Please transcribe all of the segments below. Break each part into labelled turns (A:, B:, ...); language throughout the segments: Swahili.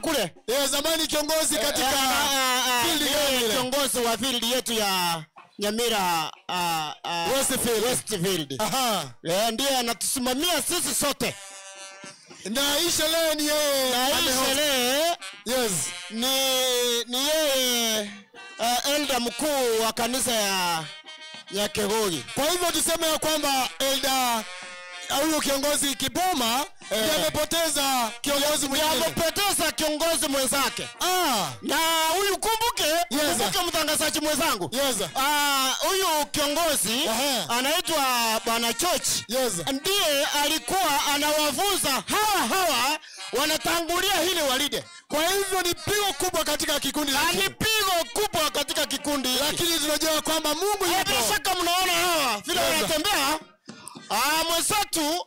A: kule
B: yeye zamani kiongozi katika
A: Eh, ah, ah,
B: field
A: yeye
B: gani ile?
A: kiongozi wa field yetu ya nyamira ah, ah,
B: Westfield.
A: Westfield.
B: Aha.
A: Eh, ndiye anatusimamia sisi sote
B: na hii sherehe ni yeye
A: na hii
B: amehost.
A: sherehe
B: yes
A: ni ni yeye uh, elda mkuu wa kanisa ya ya kegogi
B: kwa hivyo tuseme ya kwamba elda huyu kiongozi kiboma ndiye amepoteza kiongozi mwingine
A: amepoteza kiongozi mwenzake
B: ah
A: na huyu kumbuke
B: Yes.
A: kumbuke mtangazaji mwenzangu
B: yes
A: Ah, huyu kiongozi
B: Aha.
A: anaitwa bwana George
B: yes
A: ndiye alikuwa anawafunza hawa hawa wanatangulia hili walide
B: kwa hivyo ni pigo kubwa katika kikundi
A: Na ni
B: hiki
A: pigo kubwa katika kikundi hiki
B: lakini tunajua kwamba mungu
A: Eh, bila
B: yupo
A: shaka mnaona hawa vile
B: Yes.
A: wanatembea Ah, mwenzetu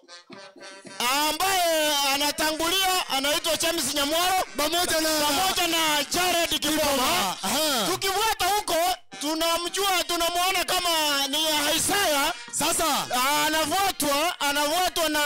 A: ambaye anatangulia anaitwa James Nyamwaro
B: pamoja na
A: pamoja na Jared Kiboma.
B: Aha.
A: Tukifuata huko tunamjua tunamwona kama ni Isaya
B: sasa
A: anafuatwa anafuatwa na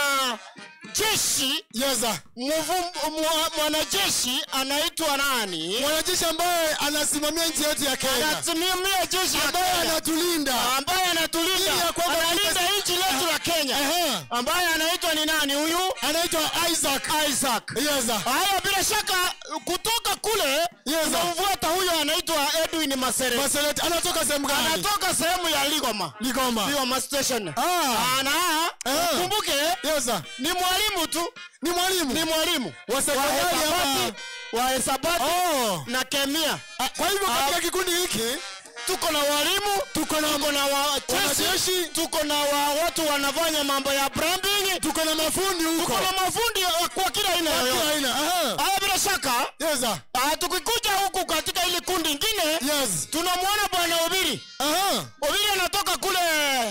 A: jeshi
B: yes
A: mvum- mwa- mwanajeshi anaitwa nani
B: mwanajeshi ambaye anasimamia nchi yetu ya kenya
A: anasimamia jeshi la
B: ambaye
A: Kenya
B: anatulinda
A: ambaye anatulinda
B: Ili ya kwamba
A: analinda
B: tutas-
A: nchi letu la Kenya
B: Aha.
A: ambaye anaitwa ni nani huyu
B: anaitwa isaac
A: Isaac
B: yes
A: haya bila shaka kutoka kule
B: Yes.
A: tunamfuata huyo anaitwa Edwin Masere
B: Maselet anatoka sehemu gani
A: anatoka sehemu ya Ligoma
B: ligoma
A: Ligoma station
B: ah
A: ana
B: Ah.
A: kumbuke
B: yes
A: ni mwalimu tu
B: ni mwalimu
A: ni mwalimu
B: wa
A: wa
B: sekondari ama
A: hesabati wa hesabati
B: oh
A: na kemia
B: Ah, kwa hivyo
A: Ah.
B: katika kikundi hiki
A: tuko na walimu
B: tuko na
A: tuko na
B: Wanajeshi.
A: wacheshi tuko na wa, watu wanafanya mambo ya plumbing
B: tuko na mafundi huko
A: tuko na mafundi wa- kwa kila aina
B: Kila
A: yoyote
B: aina aha
A: haya bila shaka
B: yes
A: ah, tukikuja huku katika ili kundi ingine
B: yes
A: tunamwona bwana Obiri
B: aha
A: Obiri anatoka kule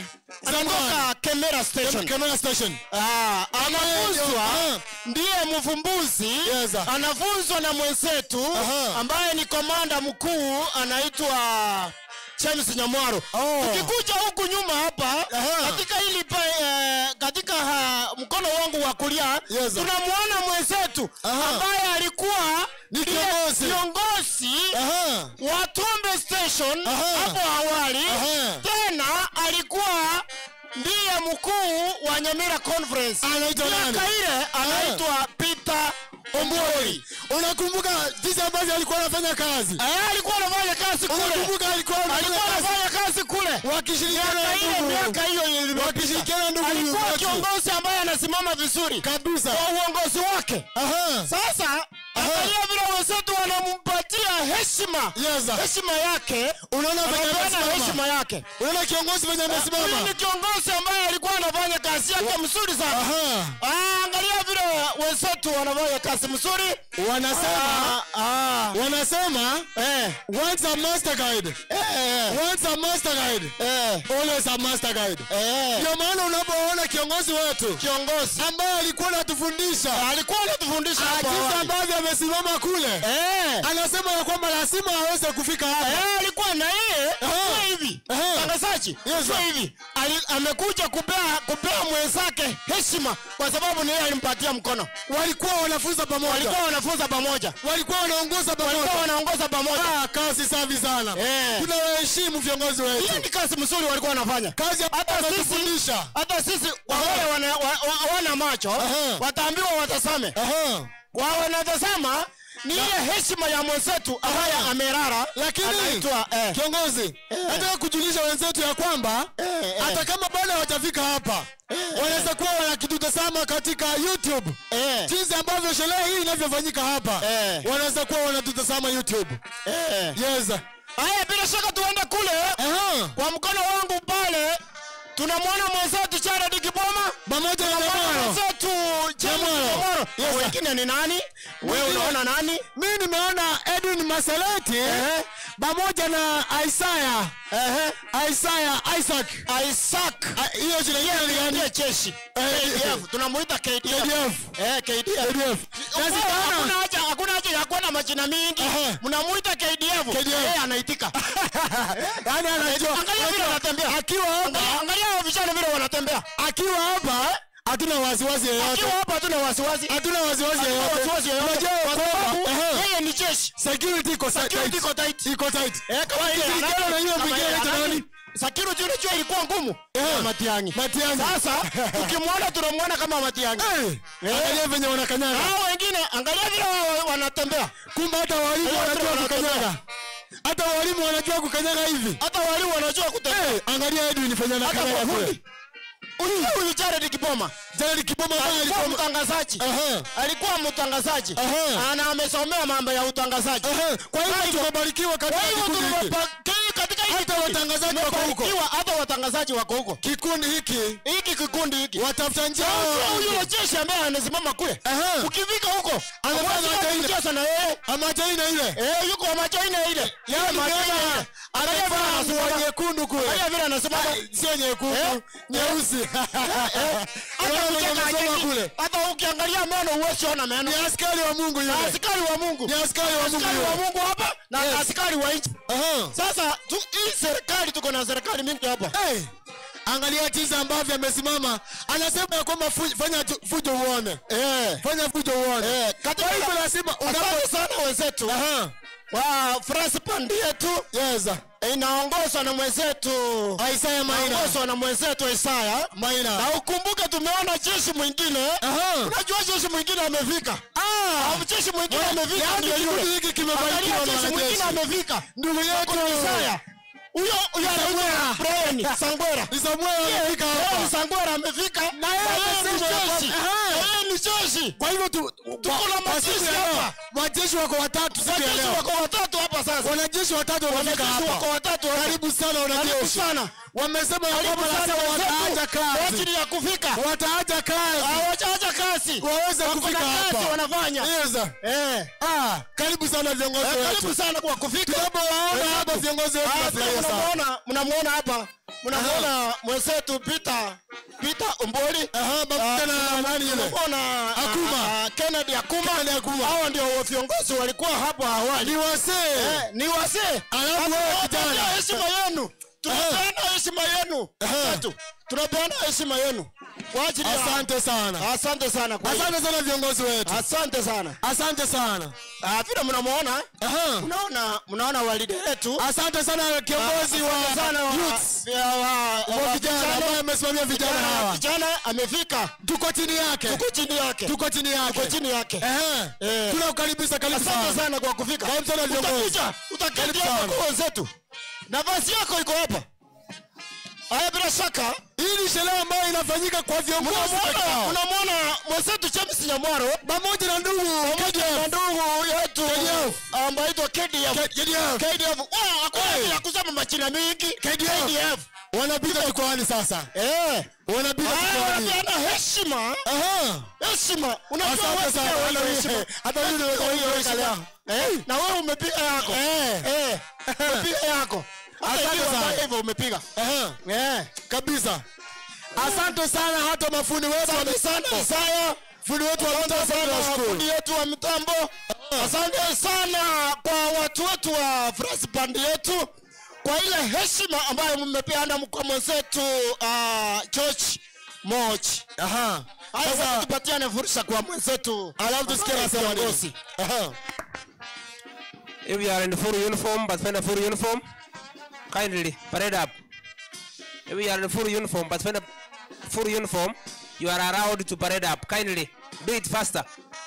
A: anatoka Kemera station
B: camera station
A: Ah, anafunzwa
B: Aha.
A: ndiye mvumbuzi
B: Yes.
A: anafunzwa na mwenzetu
B: Aha.
A: ambaye ni komanda mkuu anaitwa James Nyamwaro.
B: Oh.
A: Tukikuja huku nyuma hapa
B: Aha.
A: katika hili pa, eh, katika ha, mkono wangu wa kulia
B: Yes.
A: tunamwona mwenzetu
B: Aha.
A: ambaye alikuwa
B: Ni
A: ndiye
B: kiongozi.
A: kiongozi
B: aha
A: wa Tumbe Station
B: Aha.
A: hapo awali
B: Aha.
A: tena alikuwa ndiye mkuu wa Nyamira Conference.
B: Anaitwa nani?
A: Miaka ile anaitwa Peter Ombori.
B: unakumbuka jinsi ambavyo alikuwa anafanya kazi
A: Eh, alikuwa anafanya kazi kule.
B: unakumbuka alikuwa anafanya
A: Alikuwa
B: kazi
A: anafanya kazi kule.
B: wakishirikiana
A: Miaka
B: na
A: ile
B: ndugu
A: miaka hiyo iliyopita.
B: wakishirikiana ndugu
A: Alikuwa
B: wetu.
A: kiongozi ambaye anasimama vizuri
B: kabisa
A: kwa uongozi wake.
B: aha
A: Sasa angalia vile wenzetu wanampatia heshima.
B: yes
A: Heshima yake.
B: unaona venye
A: Anapeana
B: amesimama
A: heshima yake.
B: unaona kiongozi venye
A: Huyu
B: amesimama
A: ni kiongozi ambaye alikuwa anafanya kazi yake mzuri sana.
B: aha
A: Ah, angalia vile wenzetu wanafanya kazi mzuri.
B: wanasema
A: Ah, ah,
B: wanasema
A: eh,
B: once a master guide
A: eh,
B: once a master guide
A: eh,
B: always a master guide
A: eh.
B: ndio maana unapoona kiongozi wetu
A: Kiongozi
B: ambaye alikuwa anatufundisha
A: alikuwa anatufundisha hapo
B: jinsi
A: awali.
B: ambavyo amesimama kule
A: Eh,
B: anasema ya kwamba lazima aweze kufika hapa
A: eh, alikuwa na yeye
B: Aha.
A: sio hivi
B: Aha.
A: tangazaji
B: Yes,
A: sio
B: sir.
A: hivi Ali- amekuja kupea kupea mwenzake heshima kwa sababu ni yeye alimpatia mkono
B: walikuwa wanafunza pamoja
A: walikuwa wanafunza pamoja
B: walikuwa wanaongoza
A: walikuwa
B: pamoja
A: wanaongoza pamoja
B: Ah, kazi safi sana
A: Eh.
B: tunawaheshimu viongozi
A: hiyo
B: wetu
A: ni kazi mzuri walikuwa wanafanya
B: kazi
A: hata sisi
B: anatufundisha
A: hata sisi kwa wale wana, wa, wa, wana macho
B: Aha.
A: wataambiwa watazame
B: Aha.
A: kwa wanatazama ni ile heshima ya mwenzetu ambaye
B: Aha.
A: amerara
B: lakini
A: anaitwa eh,
B: kiongozi nataka kujulisha wenzetu ya kwamba
A: eh.
B: hata kama bado hawajafika hapa wanaweza kuwa wanakitutazama katika youtube
A: eh,
B: jinsi ambavyo sherehe hii inavyofanyika hapa
A: Eh.
B: wanaweza kuwa wanatutazama youtube
A: eh.
B: yes
A: haya bila shaka tuende kule
B: Aha.
A: kwa mkono wangu pale tunamwona mwenzetu Jared Kiboma
B: pamoja na
A: tunamwona
B: Lemaro.
A: mwenzetu James
B: Lemaro.
A: Lemaro
B: Yes, sir.
A: wengine ni nani wewe
B: Mwingine-
A: unaona nani
B: mi nimeona edwin maseleti
A: Ehe.
B: pamoja na isaya
A: ehe
B: isaya isaac
A: Isaac
B: Ah, hiyo jina lingine ni gani
A: ndiye jeshi KDF tunamuita KDF
B: KDF.
A: eh KDF
B: KDF. Na
A: Hakuna
B: sikaona
A: haja hakuna haja ya kuwa na majina mingi
B: Ehe.
A: mnamuita KDF
B: KDF.
A: yeye anaitika
B: yani anajua
A: angalia vile wanatembea
B: akiwa hapa
A: Angalia- angalia hao vijana vile wanatembea
B: akiwa hapa hatuna wasiwasi yoyote
A: akiwa hapa hatuna wasiwasi
B: hatuna wasiwasi
A: Hatuna
B: yoyote
A: wasiwasi yoyote
B: Unajua
A: kwa
B: kwamba-
A: sababu
B: Ehe.
A: jeshi
B: security iko sa-
A: Security
B: tight.
A: iko tight.
B: iko tight
A: Eh, kama ile
B: Ikishirikiana na yule
A: kama
B: mwingine
A: ile
B: anaitwa
A: anani-
B: nani?
A: Security unajua ilikuwa ngumu
B: Eh.
A: Ya Matiang'i.
B: Matiang'i.
A: Sasa tukimwona tunamwona kama Matiang'i.
B: Eh, angalia venye wanakanyaga
A: Hao wengine angalia vile wa- wanatembea.
B: kumbe hata walimu
A: Eh,
B: wanajua
A: wanatembea.
B: kukanyaga hata walimu wanajua kukanyaga hivi
A: Hata walimu wanajua kutembea.
B: Eh, angalia Edwin venye
A: Hata
B: anakanyaga kule
A: mafundi. Unajua huyu Jared Kiboma
B: Jared Kiboma ambaye
A: alikuwa
B: alikuwa
A: mtangazaji.
B: Aha.
A: Alikuwa mtangazaji.
B: Aha.
A: Ana amesomea mambo ya utangazaji.
B: Aha, kwa hivyo tumebarikiwa
A: Kwa
B: katika
A: hivyo
B: kikundi hiki
A: tumepa- katika hiki
B: Hata
A: kikundi,
B: watangazaji wako huko.
A: tumebarikiwa, hata watangazaji wako huko.
B: kikundi hiki
A: Hiki kikundi hiki.
B: watafuta njia
A: Unajua huyu jeshi ambaye anasimama kule.
B: Aha.
A: Ukifika huko,
B: Amevaa
A: huwezi
B: macho ile.
A: kucheza na yeye.
B: amajaina ile
A: Eh, yuko macho ine ile.
B: Yaani
A: macho ine
B: umeona
A: ile. Angalia vile
B: amevaa nguo
A: anasimama.
B: nyekundu kule
A: Angalia vile anasimama.
B: Ah, sio nyekundu
A: Eh?
B: nyeusi
A: Hata
B: Unaona venye
A: kucheka
B: amesoma
A: hajeki.
B: kule
A: Hata ukiangalia meno huwezi ona meno.
B: ni askari wa Mungu yule
A: Askari wa Mungu.
B: ni askari wa Mungu
A: Askari wa
B: yule
A: Mungu hapa na
B: Yes.
A: askari wa nchi.
B: Aha.
A: Sasa tu, hii serikali tuko na serikali mingi hapa.
B: Hey, angalia jinsi ambavyo amesimama anasema ya kwamba fu- fanya tu- fujo uone
A: Eh.
B: fanya fujo uone
A: Eh, katika
B: kwa hivyo lazima unapo
A: Asante sana wenzetu
B: Aha.
A: wa France Band yetu
B: yes
A: inaongozwa na mwenzetu
B: Isaiah Maina
A: inaongozwa na mwenzetu Isaya.
B: Maina
A: Na ukumbuke tumeona jeshi mwingine.
B: Aha.
A: Unajua jeshi mwingine amefika.
B: Ah.
A: Au jeshi mwingine
B: Wa-
A: amefika
B: yaani
A: ndio
B: kikundi
A: yule.
B: hiki kimebarikiwa
A: Angalia
B: na
A: jeshi mwingine
B: wanajeshi.
A: amefika.
B: ndugu yetu
A: Kuna Isaya. Huyo huyo anaitwa Brian Sangwera.
B: ni Samuel amefika
A: Brian
B: hapa
A: Sangwera amefika. Na yeye ni
B: amesema ya
A: jeshi.
B: kwamba- Aha.
A: Yeye ni jeshi.
B: kwa hivyo tu
A: Tuko na
B: kwa
A: majeshi
B: siku ya leo,
A: hapa.
B: majeshi wako watatu siku ya
A: Wajeshi
B: leo
A: wako watatu hapa sasa.
B: wanajeshi watatu wamefika
A: Wanajeshi wako
B: hapa
A: watatu hapa.
B: karibu sana
A: Karibu
B: wanajeshi
A: sana.
B: wamesema ya
A: Karibu
B: kwamba
A: sana
B: lazima wataacha
A: wenzetu kwa
B: kazi
A: ajili ya kufika.
B: wataacha kazi
A: Hawajaacha kazi.
B: waweze
A: Wako
B: kufika
A: na kazi
B: hapa
A: wanafanya.
B: Yes.
A: Eh.
B: Ah, karibu sana viongozi
A: Eh, Karibu
B: wetu
A: sana kwa kufika.
B: tunapowaona hapa viongozi wetu
A: Ah,
B: tunafurahia sana
A: mnamuona mnamuona hapa mnamuona mwenzetu Peter Peter Omboli
B: Aha, pamoja na nani yule
A: mnamuona
B: Akuma.
A: ah, ah, Kennedy Akuma
B: Kennedy Akuma.
A: hao ndio viongozi walikuwa hapo awali
B: ni wasee
A: eh, ni wazee
B: Alafu wewe
A: Tunawapatia
B: kijana.
A: heshima yenu tunapeana heshima yenu
B: Aha.
A: Watu, tunapeana heshima yenu kwa ajili ya
B: asante sana
A: asante sana kwa
B: asante sana viongozi wetu
A: asante sana
B: asante sana
A: ah, vile mnamuona
B: Aha.
A: mnaona mnaona walide wetu
B: asante sana kiongozi wa
A: Asante sana wa-
B: youths
A: ya wa-
B: wa
A: wa
B: vijana ambaye amesimamia vijana
A: Kijana-
B: hawa
A: kijana amefika
B: tuko chini yake
A: tuko chini yake
B: tuko chini
A: tuko
B: yake
A: chini yake
B: Ehe.
A: Eh.
B: tunakukaribisha karibu
A: asante
B: sana
A: sana kwa kufika
B: Karibu sana viongozi.
A: utakuja utaketi
B: Karibu
A: hapa
B: sana.
A: kwa wenzetu nafasi yako iko hapa haya bila shaka
B: hii ni sherehe ambayo inafanyika kwa viongozi peke
A: unamwona
B: yao.
A: unamwona mwenzetu James Nyamwaro
B: pamoja na ndugu
A: pamoja na ndugu yetu
B: KDF.
A: ambaye aitwa KDF
B: KDF.
A: KDF Wao, hakuna
B: Hey.
A: haja ya kusema majina mingi
B: KDF. wanapita jukwani sasa
A: eh
B: wanapita
A: haya
B: jukwani
A: wanapeana heshima
B: Aha.
A: heshima unajua
B: Asante
A: wewe
B: sana.
A: pia
B: Hata
A: wewe
B: mimi-
A: heshima.
B: hata mimi
A: Wewe
B: nimeweka
A: hiyo
B: heshima.
A: heshima. Eh, na wewe umepiga yako
B: Eh.
A: eh umepiga yako Hata
B: Asante
A: hiyo
B: sana.
A: ambayo hivyo umepiga
B: Aha.
A: eh
B: kabisa asante sana hata mafundi wetu wa
A: asante sana
B: mitambo.
A: Isaya
B: fundi wetu wa
A: asante
B: mitambo
A: sana
B: tunashukuru
A: fundi yetu wa mitambo asante sana kwa watu wetu wa France band yetu kwa ile heshima ambayo mmepeana kwa mwenzetu uh, George Moch
B: Aha.
A: haya
B: Sasa
A: sasa tupatiane fursa kwa mwenzetu
B: alafu tusikie anasema nini.
A: kiongozi
B: Aha.
C: If you are in full uniform but find a full uniform, kindly parade up. If you are in full uniform but find a full uniform, you are allowed to parade up. Kindly do it faster.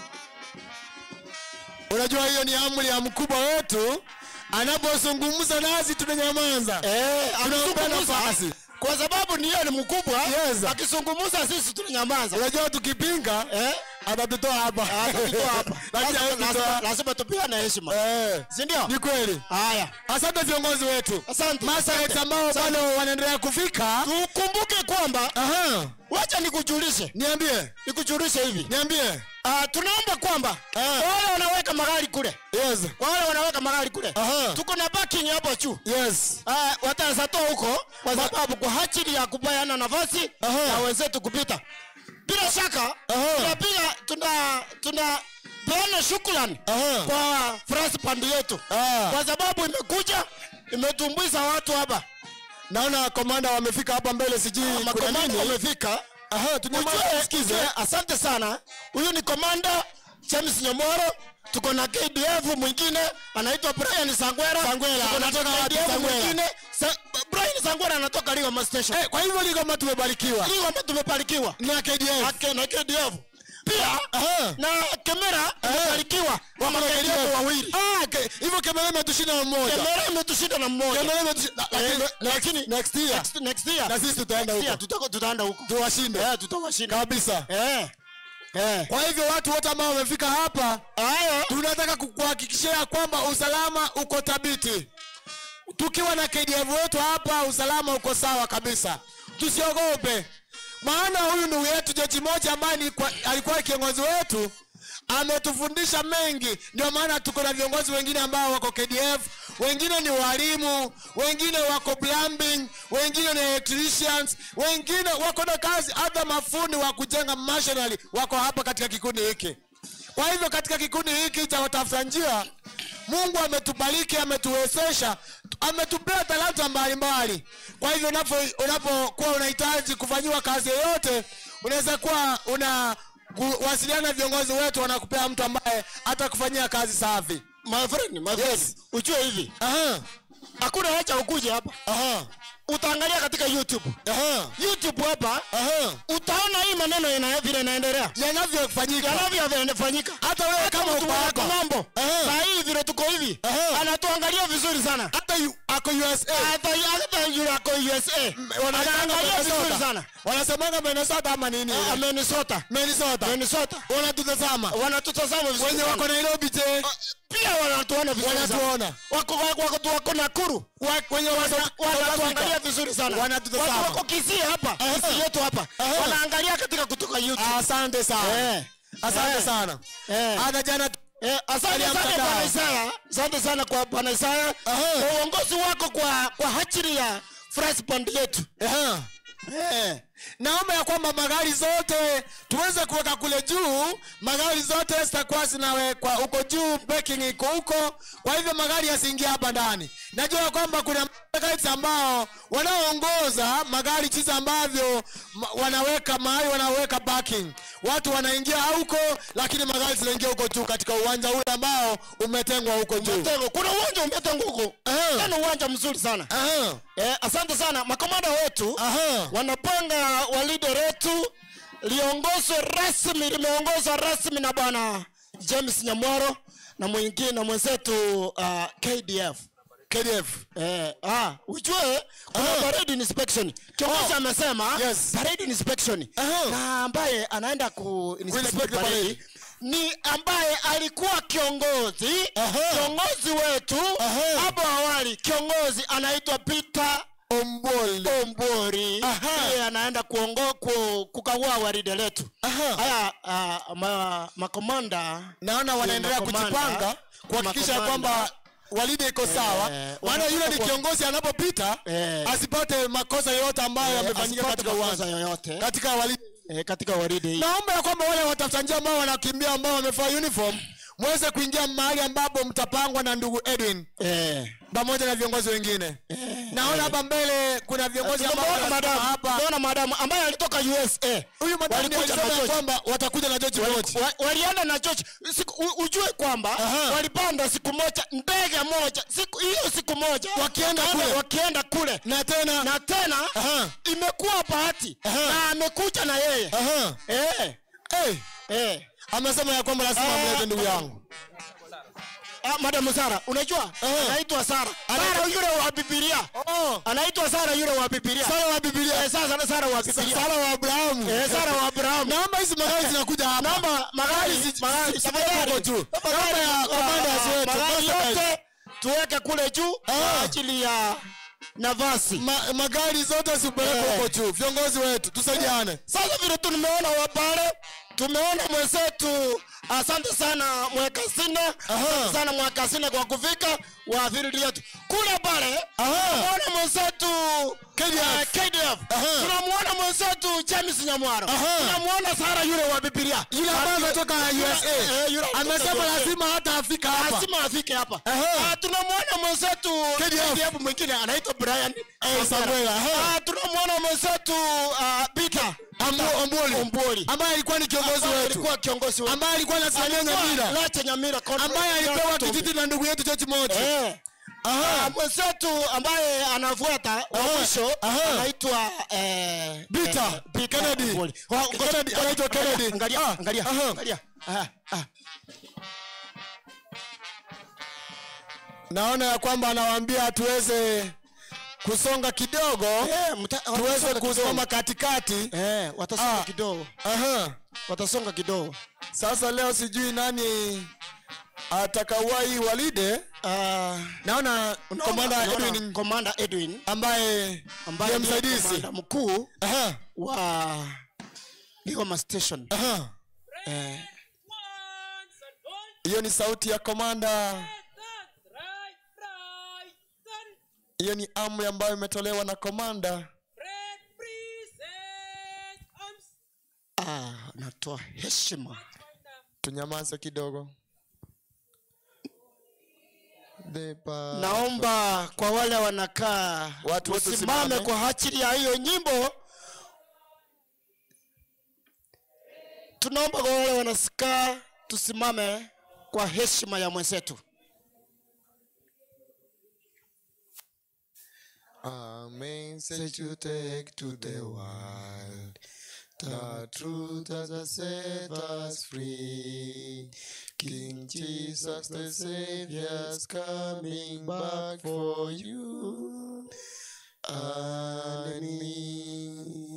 B: unajua hiyo ni amri ya mkubwa wetu anapozungumza nasi tunanyamaza
A: Eh,
B: Tunampa
A: akizungumza,
B: nafasi.
A: kwa sababu ni yeye ni mkubwa
B: Yes.
A: akizungumza sisi tunanyamaza
B: unajua tukipinga
A: eh
B: atatutoa hapa
A: atatutoa hapa
B: Lakini
A: Lazima-
B: hawezi
A: lazima-
B: kutoa.
A: lazima tupeane heshima
B: Eh,
A: si ndio
B: ni kweli
A: haya
B: asante viongozi wetu
A: asante
B: masaret
A: asante.
B: ambao bado wanaendelea kufika
A: tukumbuke kwamba
B: Aha.
A: wacha nikujulishe
B: niambie
A: nikujulishe hivi
B: niambie
A: Ah, tunaomba kwamba
B: Ah.
A: kwa wale wanaweka magari kule
B: yes
A: kwa wale wanaweka magari kule
B: Aha.
A: tuko na parking hapo juu
B: yes
A: Ah, watazatoa huko kwa sababu kwa ajili ya kupeana nafasi
B: Aha.
A: na wenzetu kupita. Bila shaka
B: Aha.
A: tunapiga tuna tuna peana shukrani
B: Aha.
A: kwa France band yetu
B: Ah.
A: kwa sababu imekuja imetumbuiza watu hapa,
B: naona komanda wamefika hapa mbele sijui kuna
A: makomanda
B: nini
A: wamefika.
B: Aha, tunyamaze
A: Ujue-
B: tusikize
A: ujue, asante sana. Huyu ni komanda James Nyamoro tuko na KDF mwingine anaitwa Brian Sangwera.
B: Sangwera,
A: Tuko na
B: anatoka wapi
A: KDF
B: Sangwera?
A: mwingine Sa, Brian Sangwera anatoka Ligoma Station.
B: Eh, kwa hivyo ligoma tumebarikiwa
A: Ligoma tumebarikiwa.
B: na KDF
A: Ake na KDF. Pia
B: Aha.
A: na Kemera tumebarikiwa. Kwa
B: Wako na
A: KDF
B: KDF.
A: wawili.
B: Ah, ke- hivyo Kemera imetushinda na mmoja
A: Kemera imetushinda na mmoja.
B: Kemera imetushinda la-
A: Eh,
B: lakini-
A: lakini
B: next year
A: next, next year
B: na sisi tutaenda
A: next year
B: huko
A: tutako- tutaenda huko.
B: tuwashinde
A: Eh, tutawashinda.
B: kabisa
A: Eh. Eh.
B: kwa hivyo watu wote ambao wamefika hapa
A: Haya.
B: tunataka kukuhakikishia kwamba usalama uko thabiti tukiwa na KDF wetu hapa usalama uko sawa kabisa tusiogope maana huyu ndugu yetu jeji moja ambaye ni kwa- alikuwa kiongozi wetu ametufundisha mengi ndio maana tuko na viongozi wengine ambao wako KDF wengine ni walimu wengine wako plumbing wengine ni electricians wengine wako na kazi hata mafundi wa kujenga machinery wako hapa katika kikundi hiki kwa hivyo katika kikundi hiki cha watafuta njia mungu ametubariki ametuwezesha ametupea talanta mbalimbali kwa hivyo unapo- unapokuwa unahitaji kufanyiwa kazi yoyote unaweza kuwa una kuwasiliana na viongozi wetu wanakupea mtu ambaye atakufanyia kazi safi
A: My friend, my friend.
B: Yes.
A: Ujue hivi.
B: Aha,
A: Hakuna haja ukuje hapa.
B: aha,
A: Utaangalia katika YouTube.
B: aha,
A: YouTube hapa
B: aha.
A: utaona hii maneno ina vile inaendelea.
B: yanavyofanyika
A: Yanavyofanyika.
B: hata wewe kama
A: mtu
B: uko
A: wa
B: hapa
A: mambo.
B: Aha.
A: Saa hii vile tuko hivi.
B: Aha.
A: Anatuangalia vizuri sana.
B: hata yu- ako USA
A: Hata hata yule ako USA.
B: wanaitanga
A: Anaangalia vizuri
B: Minnesota
A: sana.
B: wanasemanga Minnesota ama nini
A: Ah, Minnesota.
B: Minnesota
A: Minnesota.
B: wanatutazama
A: Wanatutazama vizuri.
B: wenye wako
A: sana.
B: Nairobi je
A: Pia wanatuona vizuri sana.
B: wanatuona
A: Wako wako wako wako Nakuru.
B: Wa- wenye wa- South
A: wanatuangalia
B: Africa.
A: vizuri sana.
B: Wanatutazama.
A: Watu wako Kisii hapa,
B: Aha.
A: Kisii yetu hapa.
B: Aha.
A: Wanaangalia katika kutoka YouTube.
B: asante sana
A: Eh.
B: asante
A: Eh.
B: sana
A: Eh.
B: hata jana
A: Eh, asante
B: Hali ya
A: sana
B: mtandao.
A: Bwana Isaya. Asante sana kwa Bwana Isaya.
B: Aha.
A: Kwa uongozi wako kwa kwa hachiri ya Fresh Band yetu.
B: Ehe.
A: Eh.
B: naomba ya kwamba magari zote tuweze kuweka kule juu magari zote zitakuwa zinawekwa huko juu parking iko huko kwa hivyo magari yasiingia hapa ndani najua kwamba kuna guides ambao wanaoongoza magari jinsi ambavyo ma- wanaweka mahali wanaweka parking watu wanaingia huko lakini magari zinaingia huko juu katika uwanja ule ambao umetengwa huko juu
A: Mtengo. Kuna uwanja umetengwa huko.
B: Aha.
A: Tena uwanja mzuri sana.
B: Aha,
A: Eh, asante sana makomanda wetu.
B: aha.
A: wanapanga walide letu liongozwe rasmi limeongozwa rasmi na bwana james nyamwaro na mwingine na mwenzetu uh, kdf
B: KDF
A: Eh, ah, ujue kuna
B: Ah.
A: parade inspection kiongozi
B: Oh.
A: amesema
B: Yes.
A: parade inspection
B: Aha.
A: na ambaye anaenda ku inspect
B: inspect the
A: parade
B: parade.
A: ni ambaye alikuwa kiongozi
B: Aha.
A: kiongozi wetu
B: Aha.
A: hapo awali kiongozi anaitwa peter
B: Ombole
A: ombori
B: Aha.
A: yeye anaenda kuongo ku, kukagua waride letu
B: Aha.
A: haya uh, ma, makomanda
B: naona wanaendelea
A: makomanda,
B: kujipanga kuhakikisha
A: makomanda.
B: kwamba walide iko sawa
A: Eh,
B: maana yule ni
A: wanataka
B: kiongozi anapopita
A: Eh.
B: asipate makosa yoyote ambayo
A: eh,
B: yamefanyika
A: asipate
B: katika
A: makosa
B: uwanja
A: yoyote
B: katika walide
A: eh, katika waride hii
B: naomba ya kwamba wale watafuta njia ambao wanakimbia ambao wamevaa uniform mweze kuingia mahali ambapo mtapangwa na ndugu edwin
A: eh.
B: pamoja na viongozi wengine naona hapa mbele kuna viongozi ambao
A: Tumeona
B: wanasimama
A: madamu
B: hapa
A: tumeona madamu ambaye alitoka usa
B: huyu madamu
A: Walikuja
B: alisema
A: na
B: ya
A: George.
B: kwamba watakuja na George Floyd.
A: Wa- walienda na George siku, u- ujue kwamba
B: Aha.
A: walipanda siku moja ndege moja siku hiyo siku moja
B: Wakienda
A: wakaenda-
B: kule.
A: wakienda kule
B: na tena
A: na tena
B: Aha.
A: imekuwa bahati
B: Aha.
A: na amekuja na yeye
B: Aha.
A: eh,
B: Hey,
A: eh.
B: amesema ya kwamba lazima
A: Ah.
B: mlete ndugu yangu
A: Ah, madam Sara unajua
B: Aha.
A: anaitwa Sara Sara yule wa Biblia
B: Oh,
A: anaitwa Sara yule wa Biblia
B: Sara wa Biblia.
A: eh, sasa Sara wa Biblia
B: Sara wa Abrahamu.
A: eh, Sara wa Abraham
B: Naomba hizi magari zinakuja hapa.
A: naomba magari
B: zi-
A: magari
B: zi-
A: tafadhali.
B: huko juu.
A: Tafadhali.
B: Naomba ya commanders
A: Ah,
B: wetu,
A: magari
B: commanders.
A: yote tuweke kule juu kwa
B: Ah.
A: ajili ya nafasi
B: Ma, magari zote zipelekwe
A: Eh.
B: huko juu. Viongozi wetu tusaidiane.
A: sasa vile tumeona wapale tumeona mwenzetu asante sana mwekasine asante sana mwekasine kwa kufika wa field yetu kule pale
B: Aha.
A: tunamuona mwenzetu
B: KDF.
A: eh, KDF
B: Aha.
A: tunamuona mwenzetu James Nyamwaro
B: Aha.
A: tunamuona Sara yule wa Biblia
B: Yule ambaye ametoka USA.
A: Eh, yule ametoka
B: Amesema
A: USA.
B: lazima hata afika hapa.
A: lazima afike hapa
B: Aha.
A: Ah, tunamwona mwenzetu
B: KDF.
A: KDF mwingine anaitwa Brian
B: Eh, Samuel, aha.
A: Ah, tunamwona mwenzetu ah, Peter Peter
B: Ambu- Ombuli.
A: Ombuli.
B: ambaye alikuwa ni kiongozi
A: Ambaye
B: wetu
A: alikuwa kiongozi wetu
B: ambaye alikuwa anasimamia
A: Alikuwa
B: Nyamira
A: Lete Nyamira Conference.
B: ambaye alipewa
A: Tombe.
B: kijiti na ndugu yetu George Mochi
A: Eh. Ah, mwenzetu ambaye anafuata wa
B: Aha,
A: mwisho
B: aha.
A: anaitwa eh,
B: Peter,
A: eh, Peter
B: Kennedy.
A: Ombuli. Wa- ngoja-
B: Kennedy, anaitwa Kennedy.
A: Angalia,
B: Ah,
A: angalia,
B: aha.
A: angalia. Ah, ah.
B: naona ya kwamba anawaambia tuweze kusonga kidogo
A: Eh, mta-
B: tuweze
A: watasonga
B: kusimama
A: kidogo.
B: katikati
A: Eh, watasonga
B: Ah.
A: kidogo
B: Aha.
A: watasonga kidogo
B: sasa leo sijui nani atakawahi walide
A: Ah,
B: naona komanda
A: unaona
B: Edwin
A: Commander Edwin
B: ambaye
A: ambaye
B: ndiye
A: ndiye
B: msaidizi
A: komanda mkuu
B: Aha,
A: wa Ligoma Station.
B: aha.
A: Eh,
D: Once and all
B: hiyo ni sauti ya komanda
D: that's right, right, son.
B: hiyo ni amri ambayo imetolewa na komanda
D: Red present arms.
A: ah, natoa heshima
B: tunyamaze kidogo The pa-
A: naomba kwa wale wanakaa
B: Watu wote
A: usimame
B: simame.
A: kwa ajili ya hiyo nyimbo tunaomba kwa wale wanasikaa tusimame kwa heshima ya mwenzetu
B: A message to take to the world. The truth has set us free. King Jesus the Savior's coming back for you and me.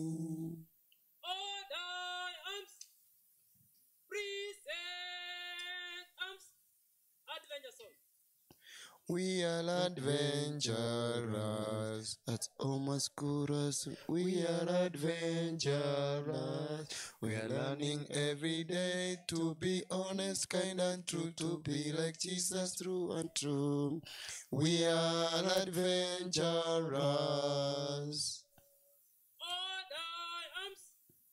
D: All thy arms. Present arms. Adventure song.
B: We are adventurers.
A: That's almost good as
B: We are adventurers. We are learning every day to be honest, kind, and true, to be like Jesus, true and true. We are adventurers.
D: All thy arms.